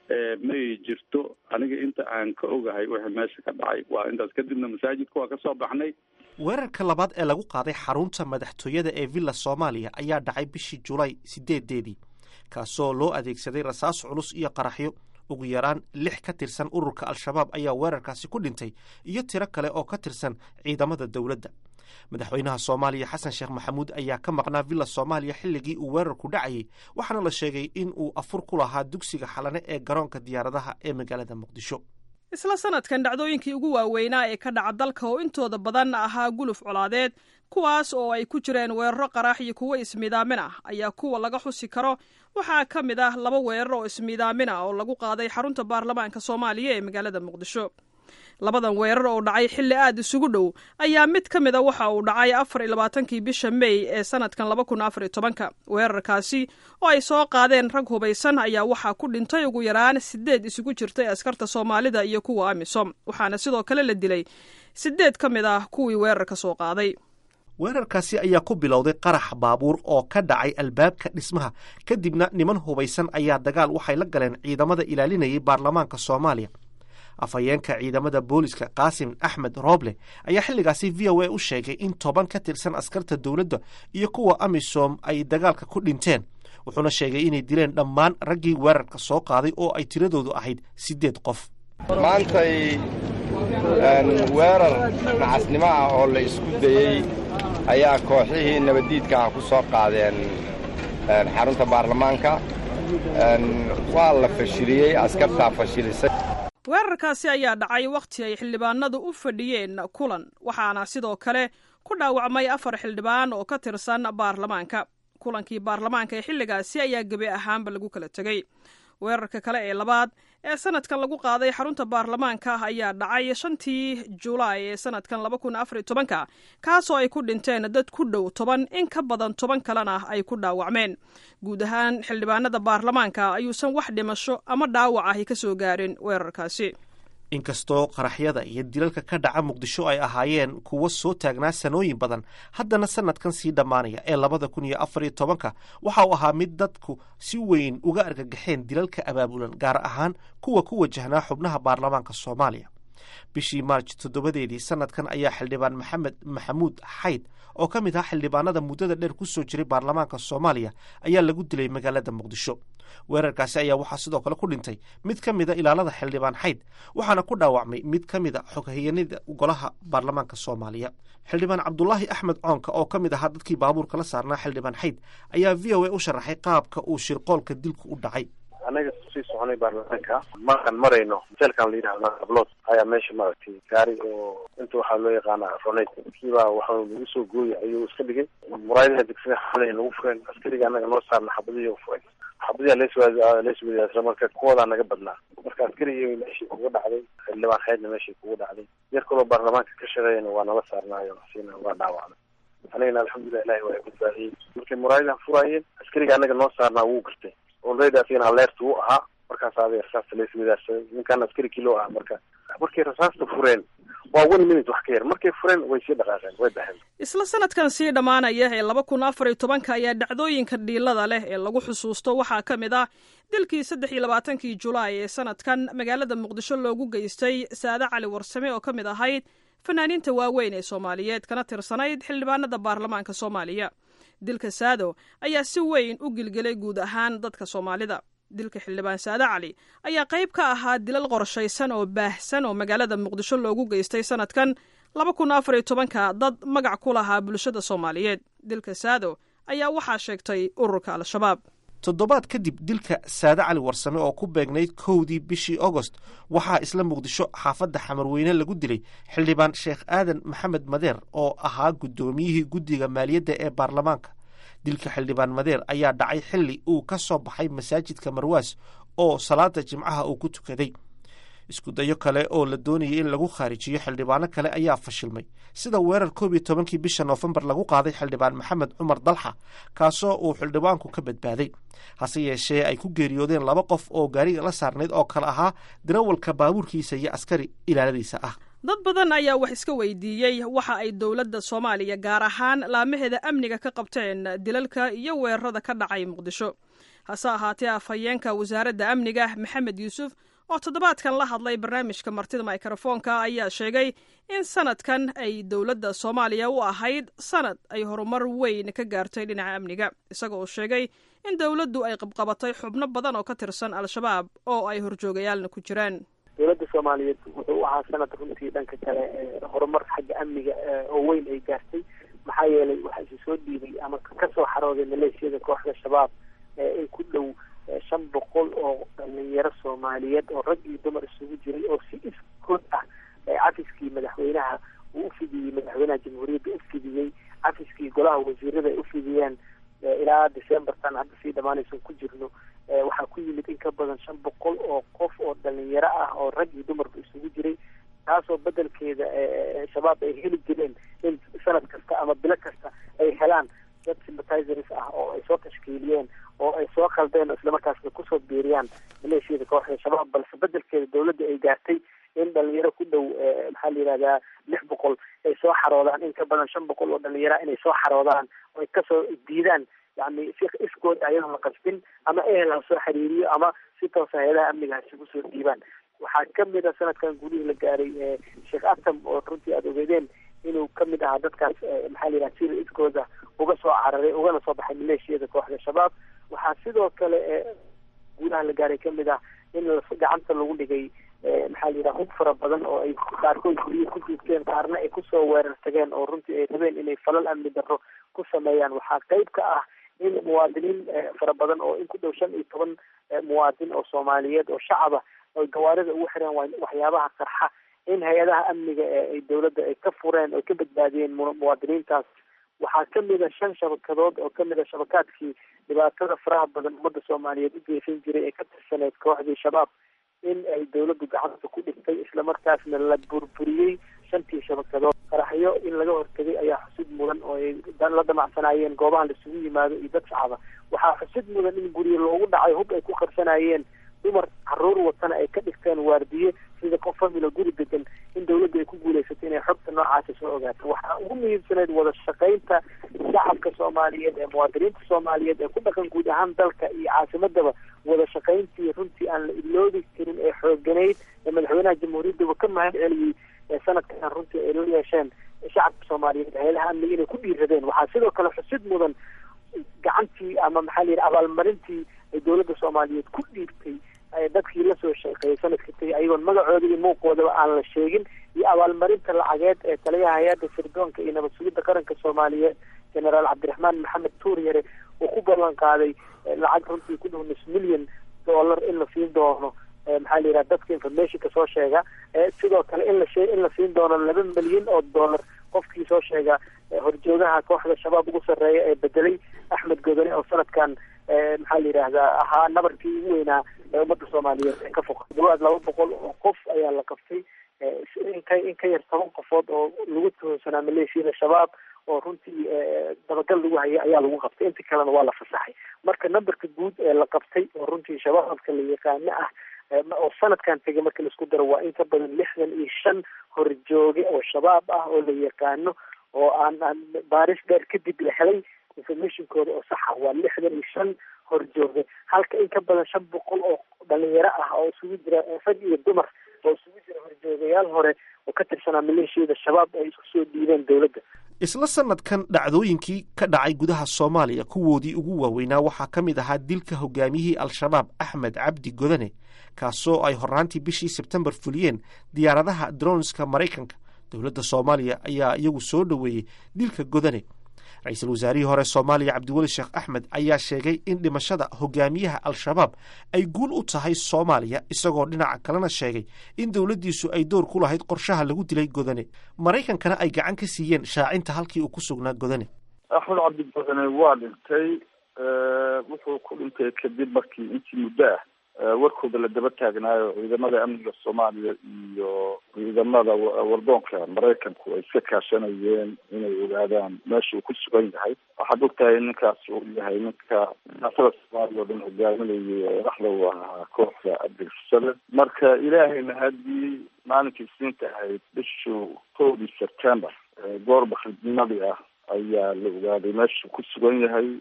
may jirto aniga inta aan ka ogahay wixii meesha ka dhacay waa intaas kadibna masaajidka waa ka soo baxnay weerarka labaad ee lagu qaaday xarunta madaxtooyada ee villa soomaaliya ayaa dhacay bishii julaay sideedeedii kaasoo loo adeegsaday rasaas culus iyo qaraxyo ugu yaraan lix ka tirsan ururka al-shabaab ayaa weerarkaasi ku dhintay iyo tiro kale oo ka tirsan ciidamada dowladda madaxweynaha soomaaliya xasan sheekh maxamuud ayaa ka maqnaa villa soomaaliya xilligii uu weerarku dhacayay waxaana la sheegay in uu afur ku lahaa dugsiga xalane ee garoonka diyaaradaha ee magaalada muqdisho isla sanadkan dhacdooyinkii ugu waaweynaa ee ka dhaca dalka oo intooda badan ahaa guluf colaadeed kuwaas oo ay ku jireen weeraro qaraax iyo kuwo ismiidaamin ah ayaa kuwa laga xusi karo waxaa ka mid ah laba weerar oo ismiidaamin ah oo lagu qaaday xarunta baarlamaanka soomaaliya ee magaalada muqdisho labadan weerar oo dhacay xilli aad isugu dhow ayaa mid ka mid a waxa uu dhacay afar iyo labaatankii bisha mey ee sanadkan laba kun afar iyo tobanka weerarkaasi oo ay soo qaadeen rag hubaysan ayaa waxaa ku dhintay ugu yaraan sideed isugu jirtay askarta soomaalida iyo kuwa amisom waxaana sidoo kale la dilay sideed ka mid ah kuwii weerarka soo qaaday weerarkaasi ayaa ku bilowday qarax baabuur oo ka dhacay albaabka dhismaha kadibna niman hubaysan ayaa dagaal waxay la galeen ciidamada ilaalinayay baarlamaanka soomaaliya afhayeenka ciidamada booliska qaasim axmed rooble ayaa xilligaasi v o a u sheegay in toban ka tirsan askarta dowladda iyo kuwa amisom ay dagaalka ku dhinteen wuxuuna sheegay inay dileen dhammaan raggii weerarka soo qaaday oo ay tiradoodu ahayd siddeed qof maantay weerar nacasnimo ah oo la isku dayey ayaa kooxihii nabaddiidka ah ku soo qaadeen xarunta baarlamaanka waa la fashiliyey askartaa fashilisay weerarkaasi ayaa dhacay wakhti ay xildhibaanadu u fadhiyeen kulan waxaana sidoo kale ku dhaawacmay afar xildhibaan oo ka tirsan baarlamaanka kulankii baarlamaanka ee xilligaasi ayaa gebi ahaanba lagu kala tegey weerarka kale ee labaad ee sanadkan lagu qaaday xarunta baarlamaanka ayaa dhacay shantii julaay ee sanadkan laba kun afariy tobanka kaasoo ay ku dhinteen dad ku dhow toban in ka badan toban kalena ay ku dhaawacmeen guud ahaan xildhibaanada baarlamaanka ayuusan wax dhimasho ama dhaawac ahi ka soo gaarin weerarkaasi inkastoo qaraxyada iyo dilalka ka dhaca muqdisho ay ahaayeen kuwo soo taagnaa sanooyin badan haddana sanadkan sii dhammaanaya ee labada kun iyo afar iyo tobanka waxa uu ahaa mid dadku si weyn uga argagaxeen dilalka abaabulan gaar ahaan kuwa ku wajahnaa xubnaha baarlamaanka soomaaliya bishii maarj toddobadeedii sanadkan ayaa xildhibaan maxamed maxamuud xayd oo ka mid ah xildhibaanada muddada dheer ku soo jiray baarlamaanka soomaaliya ayaa lagu dilay magaalada muqdisho weerarkaasi ayaa waxaa sidoo kale ku dhintay mid ka mida ilaalada xildhibaan xayd waxaana ku dhaawacmay mid ka mida xoghayanida golaha baarlamaanka soomaaliya xildhibaan cabdulaahi axmed coonka oo ka mid ahaa dadkii baabuurka la saarnaa xildhibaan xayd ayaa v o a u sharaxay qaabka uu shirqoolka dilku u dhacay anaga sii soconay baarlamaanka markaan marayno hotelkan la yidhahda ablod ayaa meesha maaragtay gaari oo inta waxaa loo yaqaana ronate kiibaa waxa lagu soo gooyay ayuu iska dhigay muraayadaha degsiga xalay lagu fureen askariga anaga noo saarna xabadiyo furay xabadiyaa leeswa leeswadaasra marka kuwadaa naga badnaa marka askarigii meeshii kuga dhacday xildhibaan xeydna meeshii kuga dhacday yar kaloo baarlamaanka ka shaqeeyana waa nala saarnaayo siina waa dhaawacnay anigana alxamdulilah ilahi waa badbaadiyey markay muraayadaha furaayeen askariga anaga noo saarnaa wuu gartay olredy asigana aleerta wuu ahaa markaas aday rasaasta laiswadaarsaday ninkaan askari kilo ah marka markay rasaasta fureen waa one minute wax ka yar markay fureen way sii dhaqaaqeen way baxeen isla sanadkan sii dhammaanaya ee laba kun afar iyo tobanka ayaa dhacdooyinka dhiilada leh ee lagu xusuusto waxaa ka mid ah dilkii saddex iyo labaatankii julaay ee sanadkan magaalada muqdisho loogu geystay saade cali warsame oo ka mid ahayd fanaaniinta waaweyn ee soomaaliyeed kana tirsanayd xildhibaanada baarlamaanka soomaaliya dilka saado ayaa si weyn u gilgelay guud ahaan dadka soomaalida dilka xildhibaan saade cali ayaa qayb ka ahaa dilal qorshaysan oo baahsan oo magaalada muqdisho loogu geystay sanadkan laba kun afar iyo tobanka dad magac ku lahaa bulshada soomaaliyeed dilka saado ayaa waxaa sheegtay ururka al-shabaab toddobaad kadib dilka saade cali warsame oo ku beegnayd kowdii bishii agost waxaa isla muqdisho xaafadda xamarweyne lagu dilay xildhibaan sheekh aadan maxamed madeer oo ahaa guddoomiyihii guddiga maaliyadda ee baarlamaanka dilka xildhibaan madeer ayaa dhacay xilli uu ka soo baxay masaajidka marwaas oo salaada jimcaha uu ku tukaday isku dayo kale oo la doonayay in lagu khaarijiyo xildhibaano kale ayaa fashilmay sida weerar koob iyo tobankii bisha noofembar lagu qaaday xildhibaan maxamed cumar dalxa kaasoo uu xildhibaanku ka badbaaday hase yeeshee ay ku geeriyoodeen laba qof oo gaariga la saarnayd oo kale ahaa darawalka baabuurkiisa iyo askari ilaaladiisa ah dad badan ayaa wax iska weydiiyey waxa ay dowladda soomaaliya gaar ahaan laamaheeda amniga ka qabteen dilalka iyo weerarada ka dhacay muqdisho hase ahaatee afhayeenka wasaaradda amniga maxamed yuusuf oo toddobaadkan la hadlay barnaamijka martida mikrofoonka ayaa sheegay in sanadkan ay dowladda soomaaliya u ahayd sanad ay horumar weyn ka gaartay dhinaca amniga isaga oo sheegay in dowladdu ay qabqabatay xubno badan oo ka tirsan al-shabaab oo ay horjoogayaalna ku jiraan dowladda soomaaliyeed wuxuu u ahaa sanad runtii dhanka kale horumar xagga amniga oo weyn ay gaartay maxaa yeelay waxaa isu soo dhiibay ama kasoo xarooday maleeshiyada kooxda shabaab in ku dhow shan boqol oo dhalinyaro soomaaliyeed oo rag iyo dumar isugu jiray oo si iskood ah cafiskii madaxweynaha uu ufidiyey madaxweynaha jamhuuriyadda ufidiyey cafiskii golaha wasiirada ay ufidiyeen ilaa decembertan hadda sii dhamaanaysan ku jirno waxaa ku yimid in ka badan shan boqol oo qof oo dhalinyaro ah oo rag iyo dumarba isugu jiray taasoo bedelkeeda shabaab ay heli jireen in sanad kasta ama bilo kasta ay helaan dad sympathizers ah oo ay soo tashkiiliyeen oo ay soo khaldeen oo islamarkaasna kusoo biiriyaan maleeshiyada kooxda shabaab balse bedelkeeda dowladda ay gaartay in dhalinyaro ku dhow maxaa la yihahdaa lix boqol ay soo xaroodaan in ka badan shan boqol oo dhalinyara inay soo xaroodaan oo ay kasoo diidaan yani si iskood ayadoon la qasbin ama ehel ha soo xiriiriyo ama si toosa hay-adaha amniga ha isugu soo dhiibaan waxaa kamid a sanadkan gudihii la gaaray sheekh atam oo runtii aada ogeedeen inuu kamid ahaa dadkaas maxaa la yidhaha sida iskooda uga soo cararay ugana soo baxay maleeshiyada kooxda shabaab waxaa sidoo kale gudaha la gaaray kamid ah in gacanta lagu dhigay maxaa la yidhaha hub fara badan oo ay qaarkood guryo ku duugteen qaarna ay kusoo weerar tageen oo runtii ay rabeen inay falal amni darro ku sameeyaan waxaa qayb ka ah in muwaadiniin fara badan oo in ku dhow shan iyo toban muwaadin oo soomaaliyeed oo shacaba oy gawaarida ugu xireen waxyaabaha qarxa in hay-adaha amniga ay dowladda ay ka fureen oo ka badbaadiyeen muwaadiniintaas waxaa kamid a shan shabakadood oo kamid a shabakaadkii dhibaatada faraha badan ummadda soomaaliyeed u geysan jiray ee ka tirsaneyd kooxdii shabaab in ay dowladdu gacanta ku dhigtay islamarkaasna la burburiyey shantii shabakadood qaraxyo in laga hortegay ayaa xusid mudan oo ay la damacsanaayeen goobaha laisugu yimaado iyo dad shacaba waxaa xusid mudan in guryo loogu dhacay hub ay ku qarsanayeen dumar caruur watana ay ka dhigteen waardiye sida qof familo guri degan in dowladda ay ku guuleysatay inay xogta noocaasa soo ogaato waxaa ugu muhiimsaneyd wada shaqaynta shacabka soomaaliyeed ee muwaadiniinta soomaaliyeed ee ku dhaqan guud ahaan dalka iyo caasimadaba wada shaqayntii runtii aan la iloobi karin ee xooganayd madaxweynaha jamhuuriyaddaba ka mahad celiyey sanadkan runtii ay la yeesheen shacabka soomaaliyeed hay-adaha amniga inay ku dhiiradeen waxaa sidoo kale xusid mudan gacantii ama maxaa la yidhi abaalmarintii ay dowladda soomaaliyeed ku dhiibtay dadkii lasoo shaqeeyay sanadka tagay ayagoon magacooda iyo muuqoodaba aan la sheegin iyo abaalmarinta lacageed ee taliyaha hay-adda sirdoonka iyo nabad sugidda qaranka soomaaliyeed generaal cabdiraxmaan maxamed tuuryare uu ku ballan qaaday lacag runtii ku dhow nus milyan dollar in la siin doono maxaa la yidhaha dadka informationka soo sheega sidoo kale in la shee in la siin doono laba milyan oo dollar qofkii soo sheega horjoogaha kooxda shabaab ugu sarreeya ee bedelay axmed godone oo sanadkan maxaa la yidhaahdaa ahaa nabarkii ugu weynaa ee ummadda soomaaliyeed ee ka foqa dhawaad laba boqol oo qof ayaa la qabtay inka in ka yar toban qofood oo lagu tuhunsanaa maleeshiyada shabaab oo runtii dabagal lagu hayay ayaa lagu qabtay inta kalena waa la fasaxay marka numberka guud ee la qabtay oo runtii shabaabka la yaqaano ah oo sanadkan tegay marka laisku daro waa in ka badan lixdan iyo shan horjooge oo shabaab ah oo la yaqaano oo aan aan baaris dheer kadib la helay informationkooda oo saxa waa lixdan iyo shan horjooge halka in ka badan shan boqol oo dhalinyaro ah oo isugu jira rag iyo dumar oo isugu jira horjoogayaal hore oo ka tirsanaa maleeshiyada shabaab ay isku soo dhiibeen dowladda isla sanadkan dhacdooyinkii ka dhacay gudaha soomaaliya kuwoodii ugu waaweynaa waxaa ka mid ahaa dilka hogaamiyihii al-shabaab axmed cabdi godane kaasoo ay horraantii bishii sebtembar fuliyeen diyaaradaha dronska maraykanka dowladda soomaaliya ayaa iyagu soo dhoweeyey dilka godane ra-iisul wasaarihii hore soomaaliya cabdiweli sheekh axmed ayaa sheegay in dhimashada hogaamiyaha al-shabaab ay guul u tahay soomaaliya isagoo dhinaca kalena sheegay in dowladdiisu ay door ku lahayd qorshaha lagu dilay godane maraykankana ay gacan ka siiyeen shaacinta halkii uu ku sugnaa godane axmed cabdi godane waa dhintay wuxuu ku dhintay kadib markii intii muddo ah warkooda la daba taagnaayo ciidamada amniga soomaaliya iyo ciidamada wardoonka maraykanku ay iska kaashanayeen inay ogaadaan meesha uu ku sugan yahay waxaad ogtahay ninkaas uu yahay ninka siyaasada soomaaliya oo dhan hogaaminayay ee dhaxda u ahaa kooxda abdilfasale marka ilaahayna haddii maalinkii isniinta ahayd bishu kowdii september goor bakridnimadii ah ayaa la ogaaday meesha uu ku sugan yahay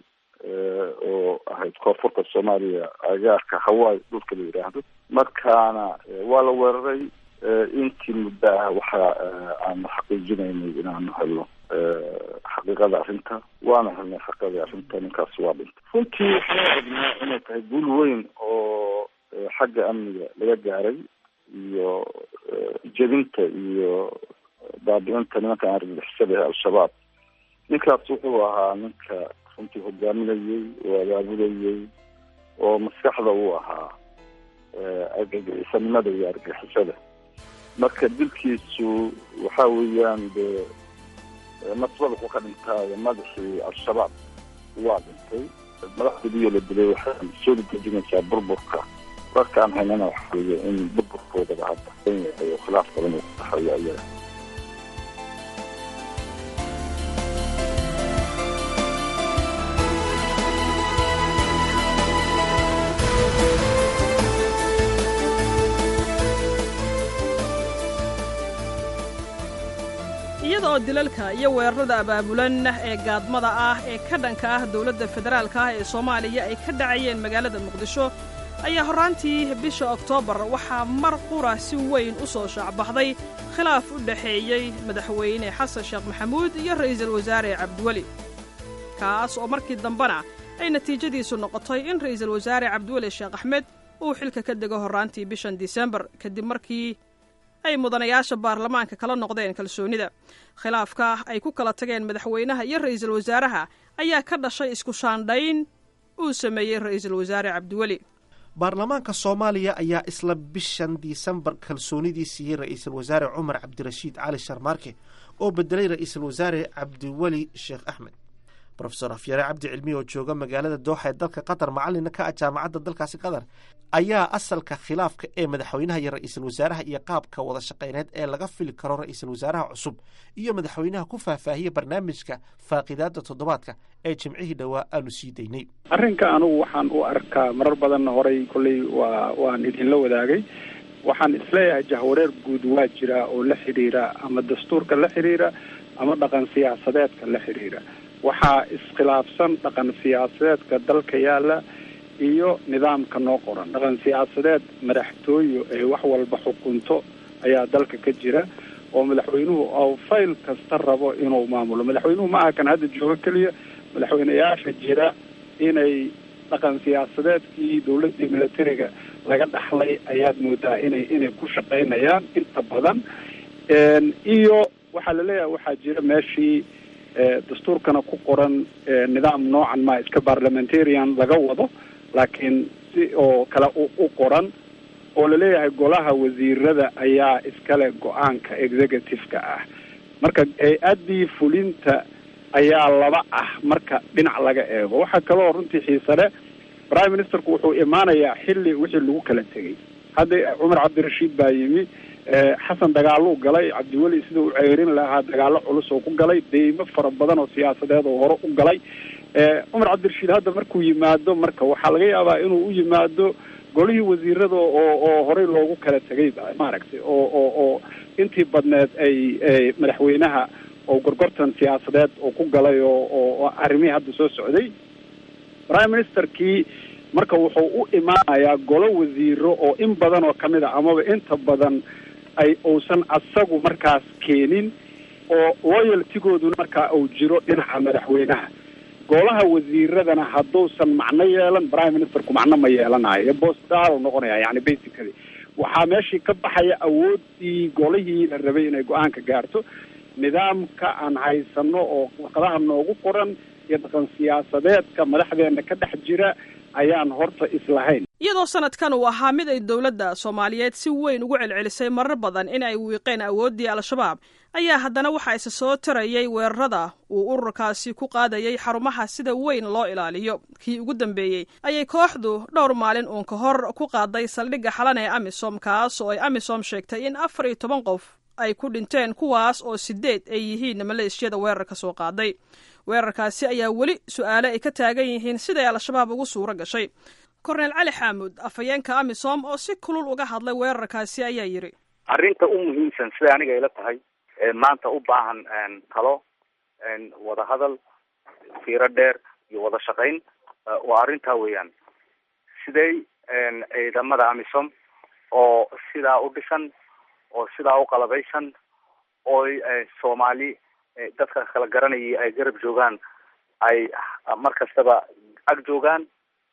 oo ahayd koonfurta soomaaliya agaarka hawaii dhulka la yidhaahdo markaana waa la weeraray intii muddo ah waxa aanu xaqiijinaynay inaanu helno xaqiiqada arrinta waana helnay xaqiiqadii arrinta ninkaas waa dhintay runtii waxaan aragnaa inay tahay guul weyn oo xagga amniga laga gaaray iyo jebinta iyo baabi-inta nimanka argagixisada ee al-shabaab ninkaas wuxuu ahaa ninka runtii hogaaminayey oo abaabulayey oo maskaxda uu ahaa argagixisanimada iyo argagixisada marka dilkiisu waxa weeyaan dee nasbada wuxuu ka dhintaayo madaxii al-shabaab waa dhintay madaxdoodiyo la dilay waxay soo dejinaysaa burburka warka aan haynana waxa weeye in burburkoodaba hadda yahay oo khilaaf badan uu ku dhaxeeyo ayaga iyada oo dilalka iyo weerarada abaabulan ee gaadmada ah ee ka dhanka ah dowladda federaalka ah ee soomaaliya ay ka dhacayeen magaalada muqdisho ayaa horraantii bisha oktoobar waxaa mar qura si weyn u soo shaacbaxday khilaaf u dhexeeyey madaxweyne xasan sheekh maxamuud iyo ra'iisul wasaare cabdiweli kaas oo markii dambena ay natiijadiisu noqotay in ra'iisul wasaare cabdiweli sheekh axmed uu xilka ka dego horraantii bishan disembar kadib markii ay mudanayaasha baarlamaanka kala noqdeen kalsoonida khilaafka ay ku kala tageen madaxweynaha iyo ra'iisul wasaaraha ayaa ka dhashay isku shaandhayn uu sameeyey ra'iisul wasaare cabdiweli baarlamaanka soomaaliya ayaa isla bishan disembar kalsoonidii siiyey ra'iisul wasaare cumar cabdirashiid cali sharmaarke oo bedelay ra'iisul wasaare cabdiweli sheekh axmed rofesor afyare cabdi cilmi oo jooga magaalada dooxa ee dalka qatar macalina ka ah jaamacadda dalkaasi qatar ayaa asalka khilaafka ee madaxweynaha iyo ra'iisul wasaaraha iyo qaabka wada shaqayneed ee laga fili karo ra'iisul wasaaraha cusub iyo madaxweynaha ku faahfaahiyey barnaamijka faaqidaada toddobaadka ee jimcihii dhowaa aanu sii daynay arrinka anugu waxaan u arkaa marar badanna horay kolley waa waan idinla wadaagay waxaan isleeyahay jahwareer guud waa jira oo la xidhiira ama dastuurka la xidhiira ama dhaqan siyaasadeedka la xidhiira waxaa iskhilaafsan dhaqan siyaasadeedka dalka yaalla iyo nidaamka noo qoran dhaqan siyaasadeed madaxtooyo ee wax walba xukunto ayaa dalka ka jira oo madaxweynuhu oo fayl kasta rabo inuu maamulo madaxweynuhu ma aha kan hadda joogo keliya madaxweyneyaasha jira inay dhaqan siyaasadeedkii dowladdii militariga laga dhaxlay ayaad moodaa inay inay ku shaqaynayaan inta badan iyo waxaa laleeyahay waxaa jira meeshii dastuurkana ku qoran nidaam noocan ma iska parliamentarian laga wado laakiin si oo kale u qoran oo laleeyahay golaha wasiirada ayaa iskale go-aanka executive-ka ah marka hay-addii fulinta ayaa laba ah marka dhinac laga eego waxaa kaloo runtii xiise leh prime ministerku wuxuu imaanayaa xilli wixii lagu kala tegay hadda cumar cabdirashiid baa yimi xasan dagaaluu galay cabdiweli sida u ceerin lahaa dagaalo culus oo ku galay deymo fara badan oo siyaasadeed oo hore u galay cumar cabdirashiid hadda markuu yimaado marka waxaa laga yaabaa inuu u yimaado golihii wasiirada oo oo horey loogu kala tegay maaragtay oo oo oo intii badneed ay madaxweynaha oo gorgortan siyaasadeed oo ku galay oo oo arrimihii hadda soo socday prime ministerkii marka wuxuu u imaanayaa golo wasiiro oo in badan oo kamid a amaba inta badan ay uusan asagu markaas keenin oo loyaltigooduna markaa uu jiro dhinaca madaxweynaha golaha wasiiradana hadduusan macno yeelan prime ministerku macno ma yeelanayo bostal noqonaya yani basically waxaa meeshii ka baxaya awoodii golihii la rabay inay go-aanka gaarto nidaamka aan haysano oo warqadaha noogu qoran iyo dhaqan siyaasadeedka madaxdeena ka dhex jira ayaan horta islahayn iyadoo sanadkan uu ahaa mid ay dowladda soomaaliyeed si weyn ugu celcelisay marar badan in ay wiiqeen awooddii al-shabaab ayaa haddana waxaa isa soo tarayay weerarada uu ururkaasi ku qaadayay xarumaha sida weyn loo ilaaliyo kii ugu dambeeyey ayay kooxdu dhowr maalin uun ka hor ku qaaday saldhigga xalan ee amisom kaas oo ay amisom sheegtay in afar iyo toban qof ay ku dhinteen kuwaas oo sideed ay yihiin maleeshiyada weerarka soo qaaday weerarkaasi ayaa weli su-aale ay ka taagan yihiin siday al-shabaab ugu suuro gashay korneel cali xaamuud afhayeenka amisom oo si kulul uga hadlay weerarkaasi ayaa yidhi arrinta u muhiimsan siday aniga ila tahay maanta u baahan talo wadahadal fiiro dheer iyo wada shaqayn waa arrintaa weeyaan siday ciidamada amisom oo sidaa u dhisan oo sidaa u qalabaysan oo soomaali dadka kala garanayay ay garab joogaan ay mar kastaba ag joogaan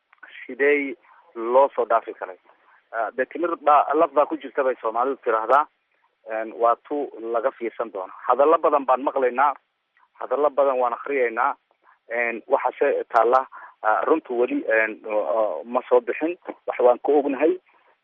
sidee loo soo dhaafi karay dee timir baa laf baa ku jirta bay soomaalidu tiraahdaa waa tu laga fiirsan doono hadallo badan baan maqlaynaa hadallo badan waan akriyaynaa waxaase taalla runtu weli ma soo bixin wax waan ka ognahay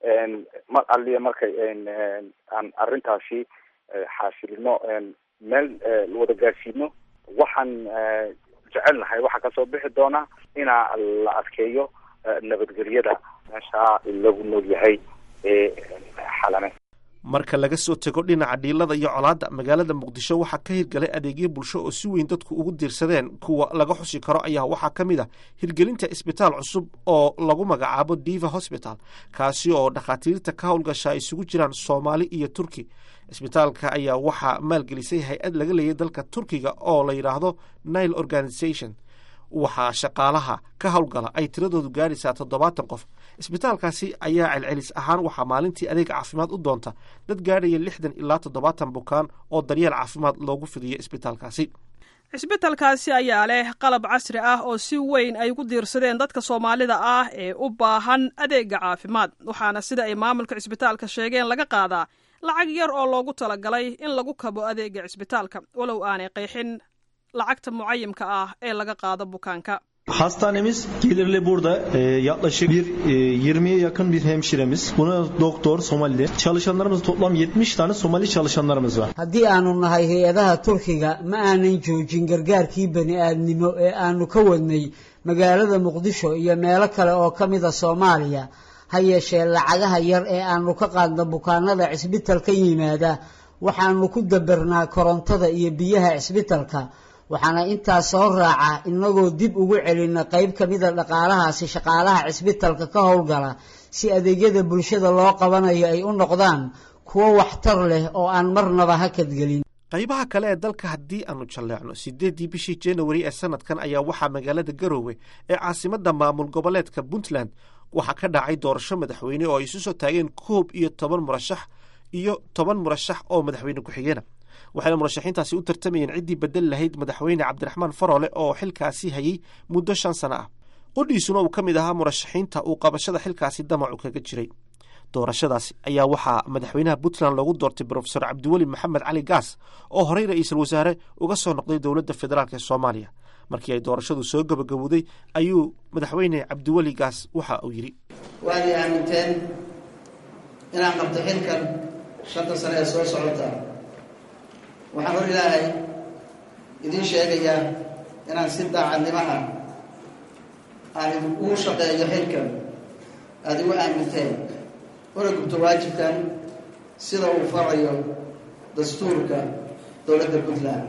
mar aliya markay aan arrintaasi xaasilino meel wada gaarsiino waxaan jecelnahay waxaa kasoo bixi doona inaa la adkeeyo nabadgelyada meeshaa lagu nool yahay ee xalane marka laga soo tego dhinaca dhiilada iyo colaadda magaalada muqdisho waxaa ka hirgalay adeegyo bulsho oo si weyn dadku ugu diirsadeen kuwa laga xusi karo ayaa waxaa ka mid a hirgelinta isbitaal cusub oo lagu magacaabo diva hosbital kaasi oo dhakhaatiirta ka howlgasha ay isugu jiraan soomaali iyo turki isbitaalka ayaa waxaa maalgelisay hay-ad laga leeyay dalka turkiga oo la yidhaahdo nile organization waxaa shaqaalaha ka howlgala ay tiradoodu gaadhaysaa toddobaatan qof isbitaalkaasi ayaa celcelis ahaan waxaa maalintii adeeg caafimaad u doonta dad gaadhaya lixdan ilaa toddobaatan bukaan oo daryeel caafimaad loogu fidiyo isbitaalkaasi cisbitalkaasi ayaa leh qalab casri ah oo si weyn ay ugu diirsadeen dadka soomaalida ah ee u baahan adeega caafimaad waxaana sida ay maamulka cisbitaalka sheegeen laga qaadaa lacag yar oo loogu talagalay in lagu kabo adeega cisbitaalka walow aanay qeexin lacagta mucayimka ah ee laga qaado bukaanka Hastanemiz gelirli burada e, yaklaşık bir e, 20'ye yakın bir hemşiremiz. Buna doktor Somali. Çalışanlarımız toplam 70 tane Somali çalışanlarımız var. haddii aanu nahay hay-adaha turkiga ma aanan joojin gargaarkii bani aadnimo ee aanu ka wadnay magaalada muqdisho iyo meelo kale oo ka mida soomaaliya ha yeeshee lacagaha yar ee aanu ka qaadna bukaanada cisbitalka yimaada waxaanu ku dabernaa korontada iyo biyaha cisbitalka waxaana intaas soo raaca inagoo dib ugu celina qayb ka mida dhaqaalahaasi shaqaalaha cisbitalka ka howlgala si adeegyada bulshada loo qabanayo ay u noqdaan kuwo waxtar leh oo aan marnaba hakadgelin qaybaha kale ee dalka haddii aanu jalleecno siddeeddii bishii januari ee sanadkan ayaa waxaa magaalada garoowe ee caasimadda maamul goboleedka puntland waxaa ka dhacay doorasho madaxweyne oo ay isu soo taageen koob iyo toban murashax iyo toban murashax oo madaxweyne ku-xigeena waxayna murashaxiintaasi u tartamayeen ciddii bedel lahayd madaxweyne cabdiraxmaan faroole oo xilkaasi hayey muddo shan sano ah qudhiisuna uu ka mid ahaa murashaxiinta uu qabashada xilkaasi damacu kaga jiray doorashadaasi ayaa waxaa madaxweynaha puntland loogu doortay brofesor cabdiweli maxamed cali gaas oo horey ra-iisul wasaare uga soo noqday dowladda federaalk ee soomaaliya markii ay doorashadu soo gabagabowday ayuu madaxweyne cabdiweli gaas waxa uu yidhi waad i aaminteen inaan qabto xilkan shanta sane ee soo socota waxaan hor ilaahay idiin sheegayaa inaan si daacadnimo ah aan ugu shaqeeyo xilkan aada igu aaminteen una gubto waajibkan sida uu farayo dastuurka dowladda puntland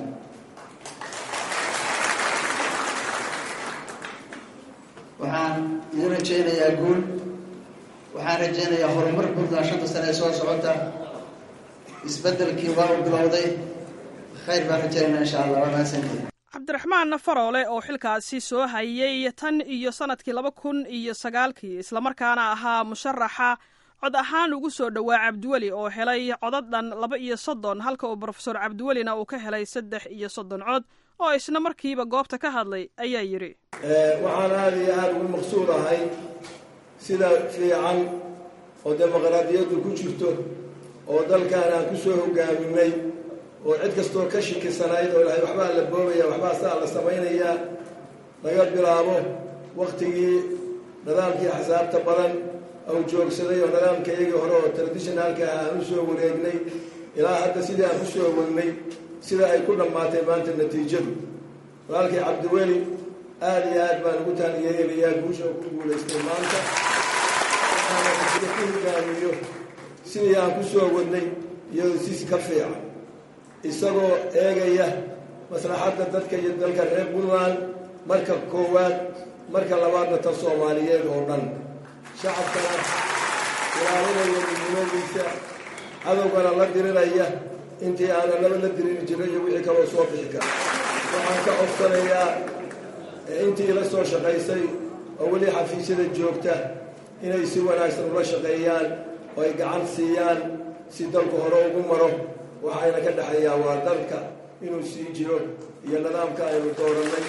waxaan idin rajaynayaa guul waxaan rajaynayaa horumar puntland shanta sane ee soo socota isbeddelkii waa u bilowday khayr baan rajaynaa insha allah waa mahadsantihin cabdiraxmaan faroole oo xilkaasi soo hayay tan iyo sanadkii laba kun iyo sagaalkii islamarkaana ahaa musharaxa cod ahaan ugu soo dhowaa cabdiweli oo helay codad dhan laba iyo soddon halka uu brofesor cabdiwelina uu ka helay saddex iyo soddon cod oo isna markiiba goobta ka hadlay ayaa yidhi waxaan aada iyo aada ugu maqsuud ahay sida fiican oo dimuqraadiyaddu ku jirto oo dalkan aan ku soo hogaaminay oo cid kastoo ka shikisanayd oo ilahay waxbaa la boobaya waxbaa saa la samaynayaa laga bilaabo wakhtigii nidaamkii axsaabta badan ou joogsaday oo nidaamka iyagii hore oo traditionalka ah aan u soo wareegnay ilaa hadda sidii aan ku soo wagnay sida ay ku dhammaatay maanta natiijadu walaalkii cabdiweli aada iyo aad baan ugu taaniyeelayaa guusha ku guulaystay maanta waxaana sida ku hogaamiyo sidii aan ku soo wadnay iyadoo sis ka fiican isagoo eegaya maslaxadda dadka iyo dalka reer puntland marka koowaad marka labaadna ta soomaaliyeed oo dhan shacabkana ilaalinaya midnimadiisa cadowgana la dirinaya intii aanan laba la diriri jiray iyo wixii kaloo soo bixi kara waxaan ka codsanayaa intii la soo shaqaysay oo weli xafiisyada joogta inay si wanaagsan ula shaqeeyaan oo ay gacan siiyaan si dalku hore ugu maro waxayna ka dhexeeyaa waa dalka inuu sii jiro iyo nidaamka aynu doorannay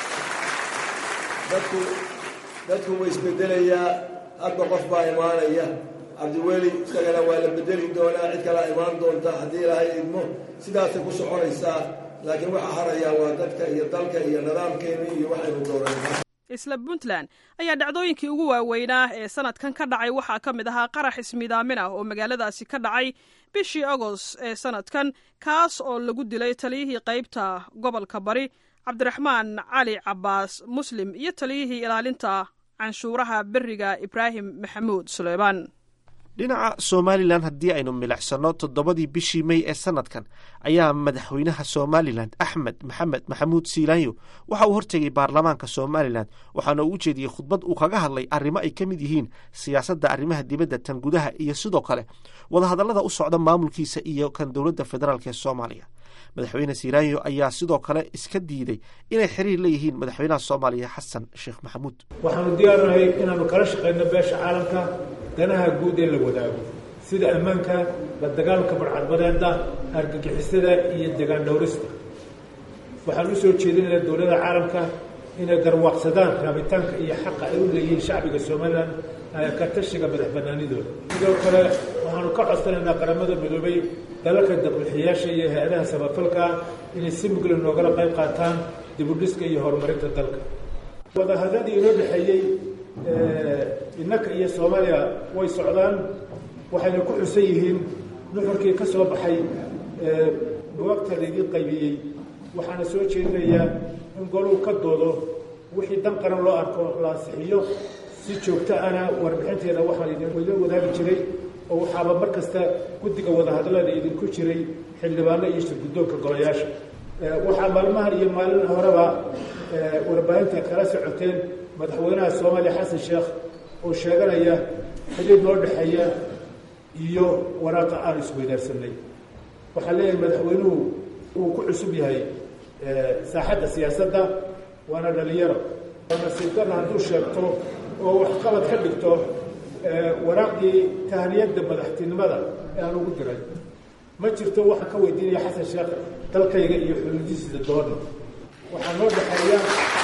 dadku dadku way isbedelayaa hadba qof baa imaanaya cabdiweli isagana waa la bedeli doonaa cid kalaa imaan doonta haddii ilaahay idmo sidaasay ku soconaysaa laakiin waxaa harayaa waa dadka iyo dalka iyo nidaamkeeni iyo waxaynu doorannay isla puntland ayaa dhacdooyinkii ugu waaweynaa ee sanadkan ka dhacay waxaa ka mid ahaa qarax ismiidaamin ah oo magaaladaasi ka dhacay bishii agost ee sanadkan kaas oo lagu dilay taliyihii qaybta gobolka bari cabdiraxmaan cali cabaas muslim iyo taliyihii ilaalinta canshuuraha beriga ibraahim maxamuud suleymaan dhinaca somalilan haddii aynu milicsano toddobadii bishii mey ee sanadkan ayaa madaxweynaha somalilan axmed maxamed maxamuud siilaanyo waxa uu hortegay baarlamaanka somalilan waxaana uu u jeediyey khudbad uu kaga hadlay arrimo ay ka mid yihiin siyaasadda arrimaha dibadda tan gudaha iyo sidoo kale wadahadallada u socda maamulkiisa iyo kan dowladda federaalk ee soomaaliya madaxweyne siilaanyo ayaa sidoo kale iska diiday inay xiriir leeyihiin madaxweynaha soomaaliya xasan sheekh maxamuud waxaanu diyaarnahay inaanu kala shaqayno beesha caalamka danaha guud ee la wadaago sida ammaanka la dagaalka barcadbadeeda argagixisada iyo degaan dhowrista waxaan u soo jeedinayaa dowladda caalamka inay garwaaqsadaan raabitaanka iyo xaqa ay u leeyihiin shacbiga somalilan ka tashiga madax banaanidooda sidoo kale waxaanu ka codsanaynaa qaramada midoobay dalalka dabuuxiyaasha iyo hay-adaha samafalka inay si mugla noogala qayb qaataan dibudhiska iyo horumarinta dalka wadahadadii inoo dhexeeyey innaka iyo soomaaliya way socdaan waxayna ku xusan yihiin nuxurkii ka soo baxay buwagta laydin qaybiyey waxaana soo jeedinayaa in goluu ka doodo wixii dan qaran loo arko la ansixiyo si joogto ana warbixinteeda waxaa idin wadaagi jiray oo waxaaba mar kasta guddiga wadahadallada idinku jiray xildhibaano iyo shirguddoonka golayaasha waxaa maalmahan iyo maalin horeba warbaahinta kala socoteen madaxweynaha soomaaliya xasan sheekh oo sheeganaya xidhiir noo dhexeeya iyo waraaqa aan isweydaarsanay waxaa leeyahay madaxweynuhu uu ku cusub yahay saaxadda siyaasadda waana dhalinyaro waa nasiib darra hadduu sheegto oo waxqabad ka dhigto waraaqdii tahniyadda madaxtinimada ee aan ugu diray ma jirto waxaan ka weydiinaya xasan sheekh dalkayga iyo xuduudihiisa doona waxaa noo dhexeeya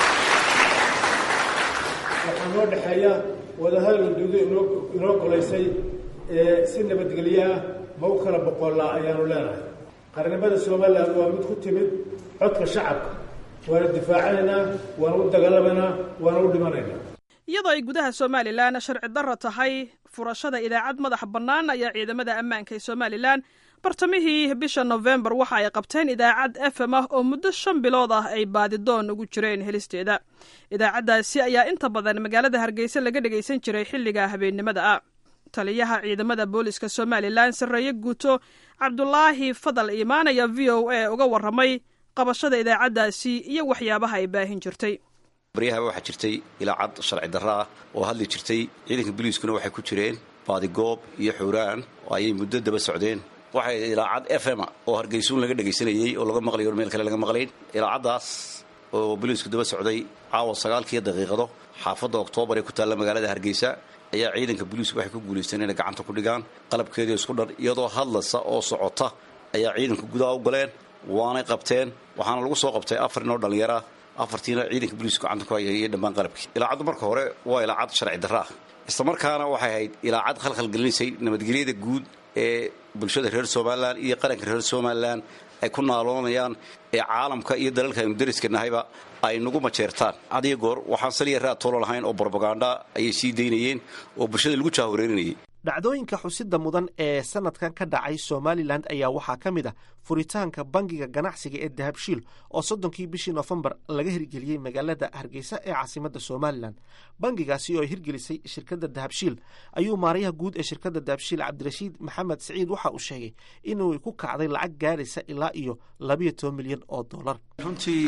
waxaa noo dhexeeya wadahadal uduudo inoo inoo golaysay si nabadgelyo ah ma u kala boqollaa ayaanu leenahay qarnimada somalilan waa mid ku timid codka shacabka waana difaacanaynaa waana u dagaalamaynaa waana u dhimanaynaa iyadoo ay gudaha somalilan sharci darro tahay furashada idaacad madax bannaan ayaa ciidamada ammaanka ee somalilan bartamihii bisha nofembar waxa ay qabteen idaacad f m ah oo muddo shan bilood ah ay baadidoon ugu jireen helisteeda idaacaddaasi ayaa inta badan magaalada hargeysa laga dhegaysan jiray xilliga habeennimada ah taliyaha ciidamada booliska somalilan sarreeye guuto cabdulaahi fadal iimaan ayaa v o a uga warramay qabashada idaacaddaasi iyo waxyaabaha ay baahin jirtay baryahaba waxaa jirtay ilaacad sharci darro ah oo hadli jirtay ciidanka boliiskuna waxay ku jireen baadigoob iyo xuuraan oo ayay muddo daba socdeen waxay ilaacad f m oo hargeysuun laga dhegaysanayey oo laga maqlayo meel kale laga maqlayn ilaacaddaas oo boliisku daba socday caawa sagaalkiiyo daqiiqado xaafadda oktoobar ee ku taalla magaalada hargeysa ayaa ciidanka boliisku waxay ku guulaysteen inay gacanta ku dhigaan qalabkeedii isku dhan iyadoo hadlaysa oo socota ayaa ciidanka gudaha u galeen waanay qabteen waxaana lagu soo qabtay afar inoo dhallinyara afartiina ciidanka boliisku gacanta ku hayay iyo dhammaan qalabkii ilaacaddu marka hore waa ilaacad sharci darro ah islamarkaana waxay ahayd ilaacad khalkhalgelinaysay nabadgelyada guud ee bulshada reer somalilan iyo qaranka reer somalilan ay ku naaloonayaan ee caalamka iyo dalalka aynu dariska nahayba ay nagu majeertaan hadiyo goor waxaan saliya raad toolo lahayn oo brobaganda ayay sii daynayeen oo bulshada lagu jaawareerinayay dhacdooyinka xusida mudan ee sanadkan ka dhacay somalilan ayaa waxaa ka mid ah furitaanka bangiga ganacsiga ee dahabshiil oo soddonkii bishii nofembar laga hirgeliyey magaalada hargeysa ee caasimada somalilan bangigaasi oo ay hirgelisay shirkadda dahabshiil ayuu maarayaha guud ee shirkadda dahabshiil cabdirashiid maxamed siciid waxa uu sheegay inuu ku kacday lacag gaaraysa ilaa iyo labayo toban milyan oo dollar runtii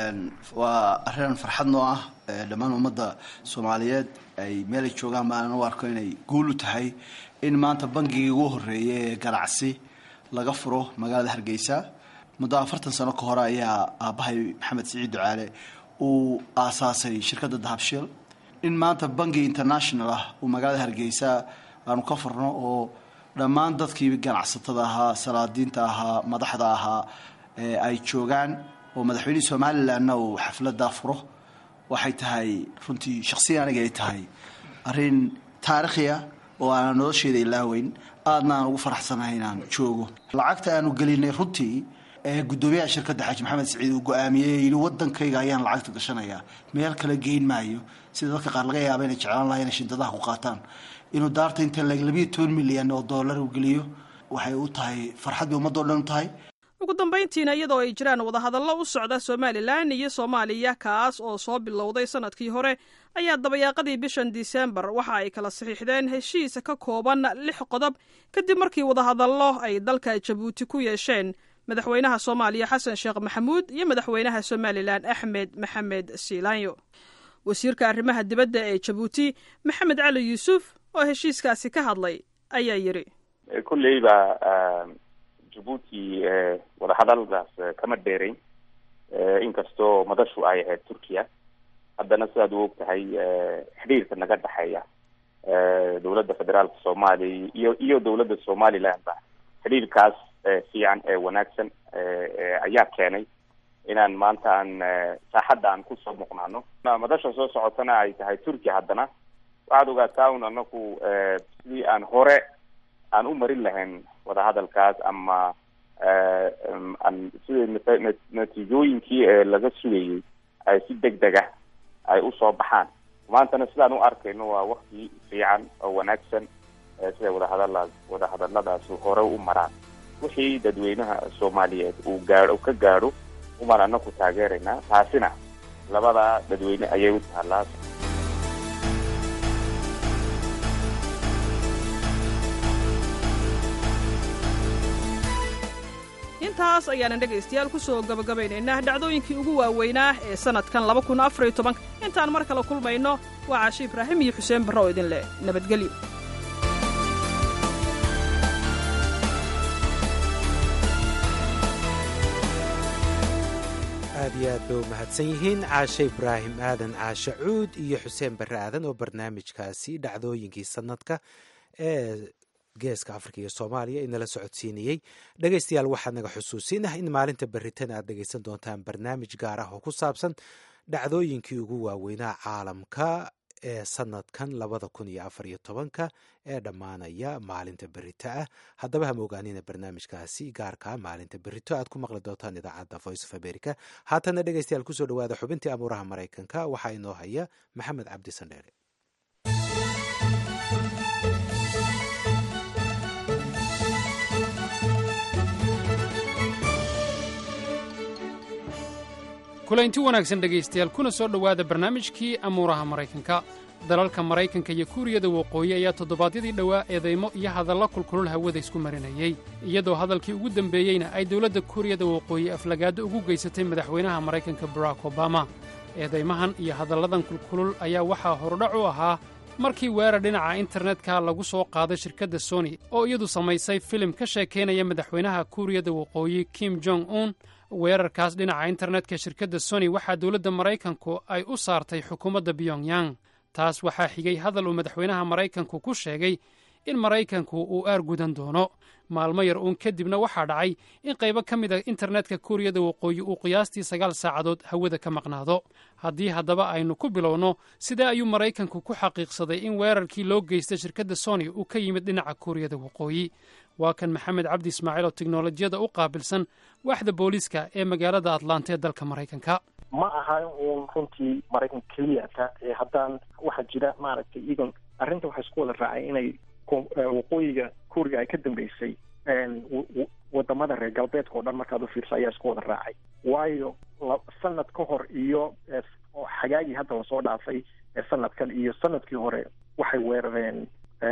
waa arrin farxad noo ah dhammaan ummadda soomaaliyeed ay meelay joogaan baan u arko inay guul u tahay in maanta bangigii ugu horreeyay ee ganacsi laga furo magaalada hargeysa muddo afartan sano ka hore ayaa aabbahay maxamed siciid ducaale uu aasaasay shirkadda dahabshiil in maanta bangi international ah uu magaalada hargeysa aanu ka furno oo dhammaan dadkii ganacsatada ahaa salaadiinta ahaa madaxda ahaa ay joogaan oo madaxweynihii somalilanna uu xafladdaa furo waxay tahay runtii shaksiya aniga ay tahay arrin taarikhia oo aanan nolosheeda ilaaweyn aadna aan ugu faraxsanahay inaan joogo lacagta aanu gelinay runtii ee guddoomiyaha shirkadda xaaji maxamed siciid uu go-aamiyey yidhi waddankayga ayaan lacagta gashanayaa meel kale geyn maayo sida dadka qaar laga yaaba inay jeclaan lahay inay shindadaha ku qaataan inuu daarta inta labiyo toban milyan oo dollar uu geliyo waxay u tahay farxad bay ummadoo dhan u tahay ugu dambayntiina iyadoo ay jiraan wadahadallo u socda somalilan iyo soomaaliya kaas oo soo bilowday sanadkii hore ayaa dabayaaqadii bishan disembar waxa ay kala saxiixdeen heshiis ka kooban lix qodob kadib markii wadahadallo ay dalka jabuuti ku yeesheen madaxweynaha soomaaliya xasan sheekh maxamuud iyo madaxweynaha somalilan axmed maxamed siilaanyo wasiirka arrimaha dibadda ee jabuuti maxamed cali yuusuf oo heshiiskaasi ka hadlay ayaa yidhi kulleyba jabuuti wadahadaldaas kama dheerayn inkastoo madashu ay ahayd turkiya haddana sidaad u og tahay xidhiirka naga dhexeeya dowladda federaalka soomaaliya iyo iyo dowladda somalilandba xidhiirkaas fiican ee wanaagsan ayaa keenay inaan maanta aan saaxadda aan kusoo muuqnaano madasha soo socotana ay tahay turkiya haddana waxaad ogaataa un anaku sidii aan hore aan u marin lahayn wadahadalkaas ama sida natiijooyinkii ee laga sugayay ay si deg deg ah ay usoo baxaan maantana sidaan u arkayno waa wakti fiican oo wanaagsan siday wadahadala wadahadaladaas hore u maraan wixii dadweynaha soomaaliyeed uu gaadho ka gaadho umaan anaku taageeraynaa taasina labada dadweyne ayay u taallaa intaas ayaanan dhegaystayaal ku soo gabagabaynaynaa dhacdooyinkii ugu waaweynaa ee sannadkan laba kun afar iyo tobanka intaan mar kale kulmayno waa caashi ibraahim iyo xuseen barre oo idin leh nabadgelyo aad iyo aad bay u mahadsan yihiin caashe ibraahim aadan caashe cuud iyo xuseen barre aadan oo barnaamijkaasi dhacdooyinkii sanadka ee geeska afrika iyo soomaaliya inala socodsiinayey dhegaystayaal waxaad naga xusuusinah in maalinta berritan aad dhegaysan doontaan barnaamij gaar ah oo ku saabsan dhacdooyinkii ugu waaweynaa caalamka ee sanadkan labada kun iyo afar iyo tobanka ee dhammaanaya maalinta berito ah haddaba hama ogaanina barnaamijkaasi gaarkaa maalinta berito aad ku maqli doontaan idaacadda voice of america haatana dhegeystayaal kusoo dhawaada xubintii amuuraha maraykanka waxaa inoo haya maxamed cabdi sandheere kulaynti wanaagsan dhegaystayaal kuna soo dhowaada barnaamijkii amuuraha maraykanka dalalka maraykanka iyo kuuriyada waqooyi ayaa toddobaadyadii dhowaa eedaymo iyo hadalla kulkulul hawada isku marinayey iyadoo hadalkii ugu dembeeyeyna ay dowladda kuuriyada waqooyi aflagaaddo ugu geysatay madaxweynaha maraykanka barack obama eedaymahan iyo hadalladan kulkulul ayaa waxaa horudhac u ahaa markii weerar dhinaca internetka lagu soo qaaday shirkadda sony oo iyadu samaysay filim ka sheekaynaya madaxweynaha kuuriyada waqooyi kim jong un weerarkaas dhinaca internetka shirkadda sony waxaa dowladda maraykanku ay u saartay xukuumadda pyongyang taas waxaa xigay hadal uu madaxweynaha maraykanku ku sheegay in maraykanku uu aargudan doono maalmo yar uun kadibna waxaa dhacay in qaybo ka mid a internetka kuuriyada waqooyi uu qiyaastii sagaal saacadood hawada ka maqnaado haddii haddaba aynu ku bilowno sidee ayuu maraykanku ku xaqiiqsaday in weerarkii loo geystay shirkadda sony uu ka yimid dhinaca kuuriyada waqooyi waa kan maxamed cabdi ismaaciil oo teknolojiyada u qaabilsan waaxda booliiska ee magaalada atlanta ee dalka maraykanka ma aha uun runtii maraykanka keliyata ee haddaan waxaa jira maaragtay iyagon arrinta waxaa isku wada raacay inay waqooyiga kuuriga ay ka dambeysay wadamada reer galbeedka oo dhan markaad ufiirsa ayaa isku wada raacay waayo sanad ka hor iyo xagaagii hadda lasoo dhaafay sanadkan iyo sanadkii hore waxay weerareen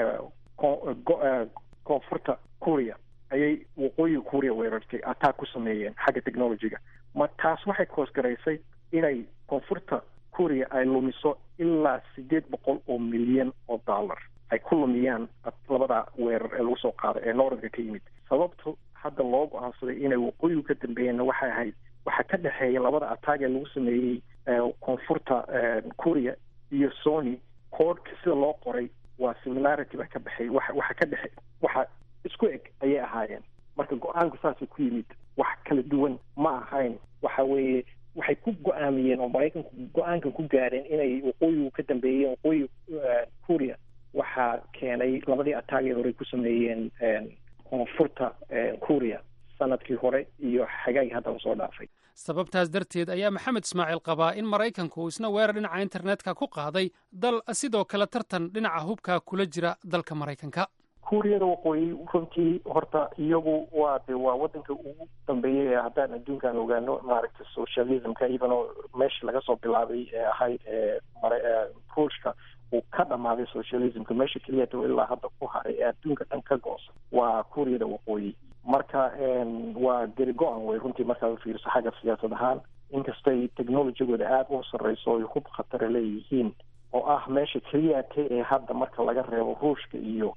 koonfurta kuuriya ayay waqooyiga kuuriya weerartay attack ku sameeyeen xagga technologyga ma taas waxay koosgaraysay inay koonfurta kuuriya ay lumiso ilaa sideed boqol oo milyan oo dollar ay ku lumiyaan labada weerar ee lagu soo qaaday ee nooradka ka yimid sababtu hadda loo go-aansaday inay waqooyigu ka dambeeyeenna waxay ahayd waxaa ka dhexeeya labada ataag ee lagu sameeyey koonfurta kuuriya iyo sony koodhka sida loo qoray waa similarity baa ka baxay waxa waxa ka dhexe waxa isku eg ayay ahaayeen marka go-aanku saasay ku yimid wax kala duwan ma ahayn waxa weeye waxay ku go-aamiyeen oo maraykanku go-aankan ku gaareen inay waqooyigu ka dambeeyeen waqooyiga kuuriya waxaa keenay labadii ataagii hore ku sameeyeen koonfurta kuuriya sanadkii hore iyo xagaagii hadda lasoo dhaafay sababtaas darteed ayaa maxamed ismaaciil qabaa in maraykanku isna weerar dhinaca internetka ku qaaday dal sidoo kale tartan dhinaca hubka kula jira dalka maraykanka kuuriyada waqooyi runtii horta iyagu waa de waa wadanka ugu dambeeyey ee haddaan adduunkan ogaano maaragtay socialismka ibanoo meesha laga soo bilaabay ee ahayd ruushka uu ka dhamaaday socialismka meesha keliyata ilaa hadda ku haray ee adduunka dhan ka goosa waa kuuriyada waqooyi marka waa geri go-an wey runtii markaad ufiiriso xagga siyaasad ahaan inkastay technologigooda aada u sarreyso oy hub khatara leeyihiin oo ah meesha keliyata ee hadda marka laga reebo ruushka iyo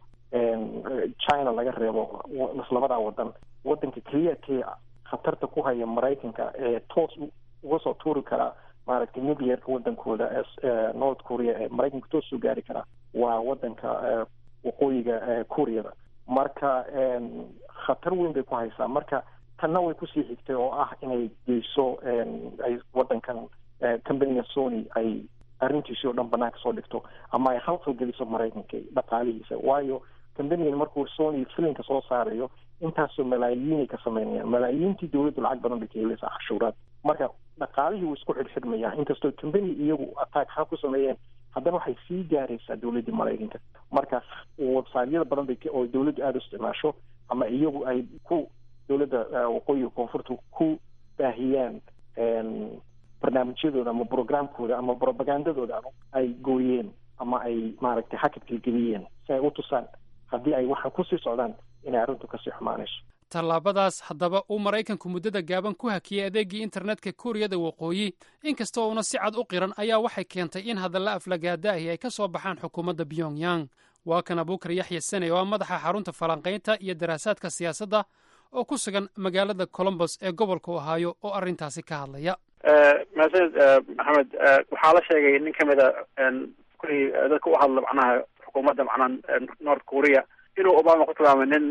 china laga reebo labadaa wadan wadanka keliyatee khatarta ku haya maraykanka ee toos uga soo tuuri karaa maaragtay nuclearka wadankooda ee north korea ee maraykanka toos soo gaari karaa waa wadanka waqooyiga kuuriyada marka khatar weyn bay ku haysaa marka tanna way kusii xigtay oo ah inay geyso ay wadankan companiga sony ay arrintiisii oo dhan banaanka soo dhigto ama ay khalkhal geliso maraykanka dhaqaalihiisa waayo companigan markuu sony filinka soo saarayo intaasoo malaayiinay ka sameynayaan malaayiintii dowladdu lacag badan bay ka helaysaa cashuuraad marka dhaqaalihii wuu isku xidhxidhmayaa inkastoo company iyagu attack ha ku sameeyeen haddana waxay sii gaaraysaa dowladdii maraykanka marka websiteyada badan bay oo dowladdu aada u isticmaasho ama iyagu ay ku dowladda waqooyiga koonfurta ku baahiyaan barnaamijyadooda ama programkooda ama propagandadooda ay gooyeen ama ay maaragtay xakadgelgeliyeen si ay u tusaan haddii ay waxaan kusii socdaan inay arrintu kasii xumaanayso tallaabadaas haddaba uu maraykanku muddada gaaban ku hakiyey adeegii internetka kuuriyada waqooyi inkastoo uuna si cad u qiran ayaa waxay keentay in hadalla aflagaadaahi ay ka soo baxaan xukuumadda pyongyang waa kan abuukar yaxya sane oo ah madaxa xarunta falanqaynta iyo daraasaadka siyaasadda oo ku sugan magaalada colombos ee gobolka ohaayo oo arrintaasi ka hadlaya mahadsanid maxamed waxaa la sheegay nin kamid a kulli dadka u hadla macnaha xukuumadda macnaha north korea inuu obama ku tilmaamay nin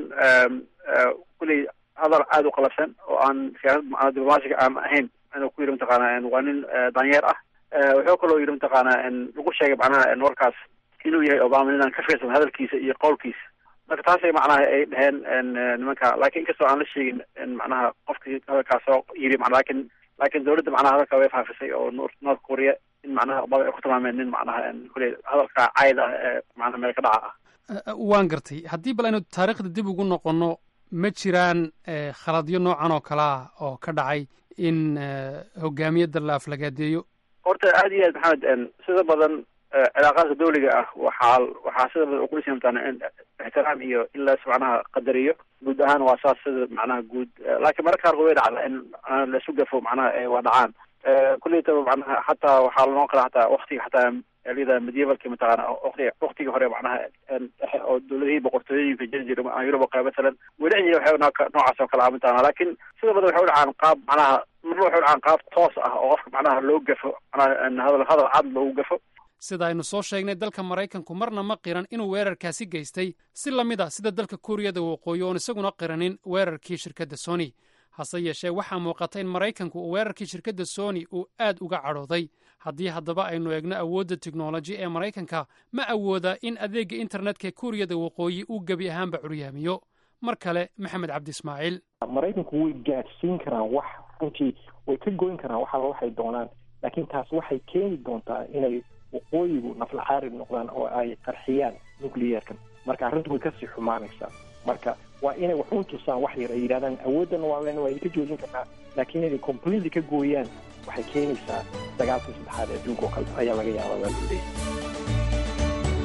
kulli hadal aada u qalafsan oo aan siyaasad macnaa diblomaasiga aan ahayn inuu ku yidhi mataqaana waa nin danyeer ah wuxuu kaloo yidhi mataqaana lagu sheegay macnaha warkaas inuu yahay obama ninaan ka fiirsan hadalkiisa iyo qowlkiisa marka taasay macnaha ay dheheen nimanka lakin inkastoo aan la sheegin macnaha qofkii hadalkaas soo yiri mana lakin lakin dawladda macnaha hadalka way faafisay oo north korea in macnaha obama ay ku tilmaameen nin macnaha kule hadalka cayd ah ee macnaha meel ka dhaca ah waan gartay haddii bal aynu taariikhda dib ugu noqono ma jiraan khaladyo noocan oo kale ah oo ka dhacay in hogaamiyadda la aflagaadeeyo horta aad iyo aad maxamed sida badan cilaaqaadka dawliga ah waxaa waxaa sida badan uqulisa mataa in ixtiraam iyo in las macnaha qadariyo guud ahaan waa saas sida macnaha guud laakiin mararka qaarkood way dhacda in laisu gafo macnaha waa dhacaan kuleytaba macnaha xataa waxaa lanoo kala hataa waktiga xataa lida medievalki mataqaana wati waktigii hore macnaha oo dawladihii boqortooyooyinka jiri jira yurub qeyb masalan weli ay waxay noocaas oo kale ah mataqana laakiin sida badan waxay u dhacaan qaab macnaha marna waxay u dhacaan qaab toos ah oo qofka macnaha loo gafo macnaha hadal hadal cad loogu gafo sida aynu soo sheegnay dalka maraykanku marna ma qiran inuu weerarkaasi geystay si la mid a sida dalka kuuriyada waqooyi oon isaguna qiranin weerarkii shirkadda sony hase yeeshee waxaa muuqata in maraykanku uu weerarkii shirkadda sony uu aad uga cadhooday haddii haddaba aynu eegno awoodda teknoloji ee maraykanka ma awooda in adeegga internetka ee kuuriyada waqooyi uu gebi ahaanba curyaamiyo mar kale maxamed cabdi ismaaciil maraykanku way gaadhsiin karaan wax runtii way ka goyn karaan wax alla waxay doonaan laakiin taas waxay keeni doontaa inay waqooyigu naflacaarib noqdaan oo ay qarxiyaan nucleyeerkan marka arrintu way kasii xumaanaysaa marka waa inay wax un tusaan wax yar ay yidhahdaan awoodana waa len waa idinka joojin karnaa laakiin inay completely ka gooyaan waxay keenaysaa dagaalkii saddexaad ee adduunka oo kale ayaa laga yaabaa waa loo leeyahay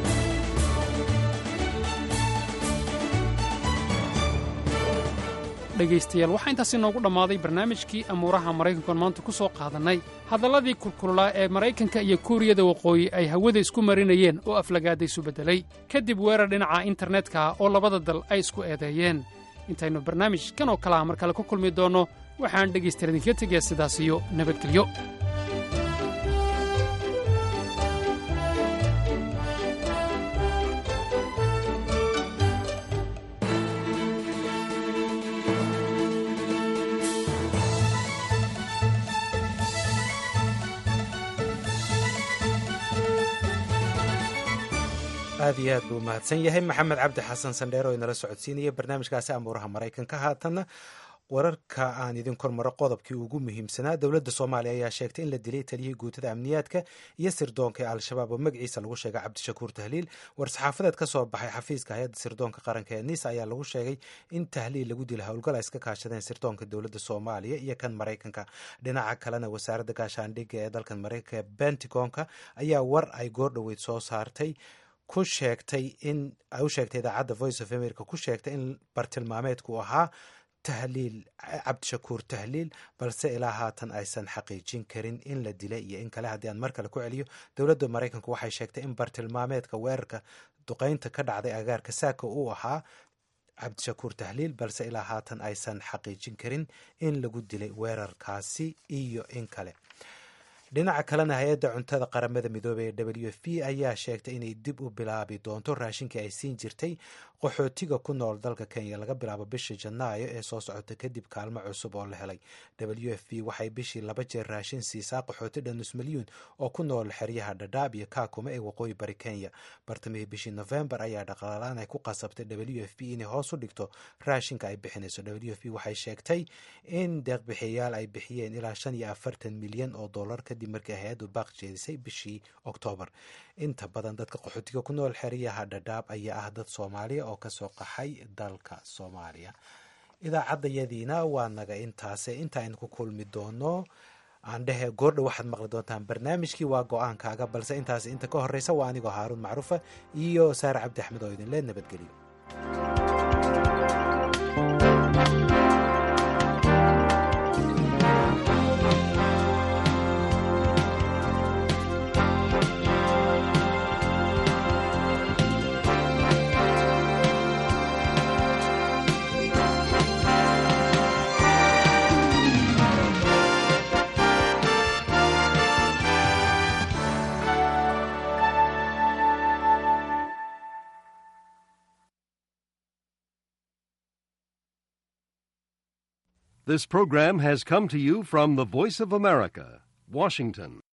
dhegaystayaal waxaa intaasi noogu dhammaaday barnaamijkii amuuraha maraykankuan maanta ku soo qaadannay hadalladii kulkululaa ee maraykanka iyo kuuriyada waqooyi ay hawada isku marinayeen oo aflagaada isu beddelay kadib weerar dhinaca internetka oo labada dal ay isku eedeeyeen intaynu barnaamij kan oo kale ah mar kale ku kulmi doonno waxaan dhegaystayaal idinka tegayaa sidaas iyo nabadgelyo aad iyo aad buu mahadsan yahay maxamed cabdi xasan sandheer oo inala socodsiinaya barnaamijkaasi amuuraha maraykanka haatanna wararka aan idin kormaro qodobkii ugu muhiimsanaa dowladda soomaaliya ayaa sheegtay in la dilay taliyihii guutada amniyaadka iyo sirdoonka ee al-shabaab oo magaciisa lagu sheegay cabdishakuur tahliil war-saxaafadeed ka soo baxay xafiiska hay-adda sirdoonka qaranka ee nisa ayaa lagu sheegay in tahliil lagu dila howlgal ay iska kaashadeen sirdoonka dowladda soomaaliya iyo kan maraykanka dhinaca kalena wasaaradda gaashaandhigga ee dalkan maraykanka bentigonka ayaa war ay goordhoweyd soo saartay ku sheegtay in ay u sheegtay idaacadda voice of america ku sheegtay in bartilmaameedku ahaa tahliil cabdishakuur tahliil balse ilaa haatan aysan xaqiijin karin in la dilay iyo in kale haddii aan mar kale ku celiyo dowladda maraykanku waxay sheegtay in bartilmaameedka weerarka duqeynta ka dhacday agaarka saaka uu ahaa cabdishakuur tahliil balse ilaa haatan aysan xaqiijin karin in lagu dilay weerarkaasi iyo in kale dhinaca kalena hay-adda cuntada qaramada midoobey ee w f p ayaa sheegtay inay dib u bilaabi doonto raashinkii ay siin jirtay qaxootiga ku nool dalka kenya laga bilaabo bishii janaayo ee soo socota kadib kaalmo cusub oo la helay w f p waxay bishii laba jeer raashin siisaa qaxooti dhan nus milyuun oo ku nool xeryaha dhadhaab iyo kaakuma ee waqooyi bari kenya bartamihii bishii novembar ayaa dhaqaalaan ay ku qasabtay w f p inay hoos u dhigto raashinka ay bixinayso w f p waxay sheegtay in deeqbixiyayaal ay bixiyeen ilaa shan iyo afartan milyan oo dollar kadib markii hay-addu baaq jeedisay bishii oktoobar inta badan dadka qaxootiga ku nool xeryaha dhadhaab ayaa ah dad soomaaliya oo kasoo qaxay dalka soomaaliya idaacaddayadiina waa naga intaase inta aynu ku kulmi doono aan dhehe goordha waxaad maqli doontaan barnaamijkii waa go-aankaaga balse intaas inta ka horeysa waa anigoo haaruun macruufa iyo saare cabdi axmed oo idinle nabadgeliyo This program has come to you from the Voice of America, Washington.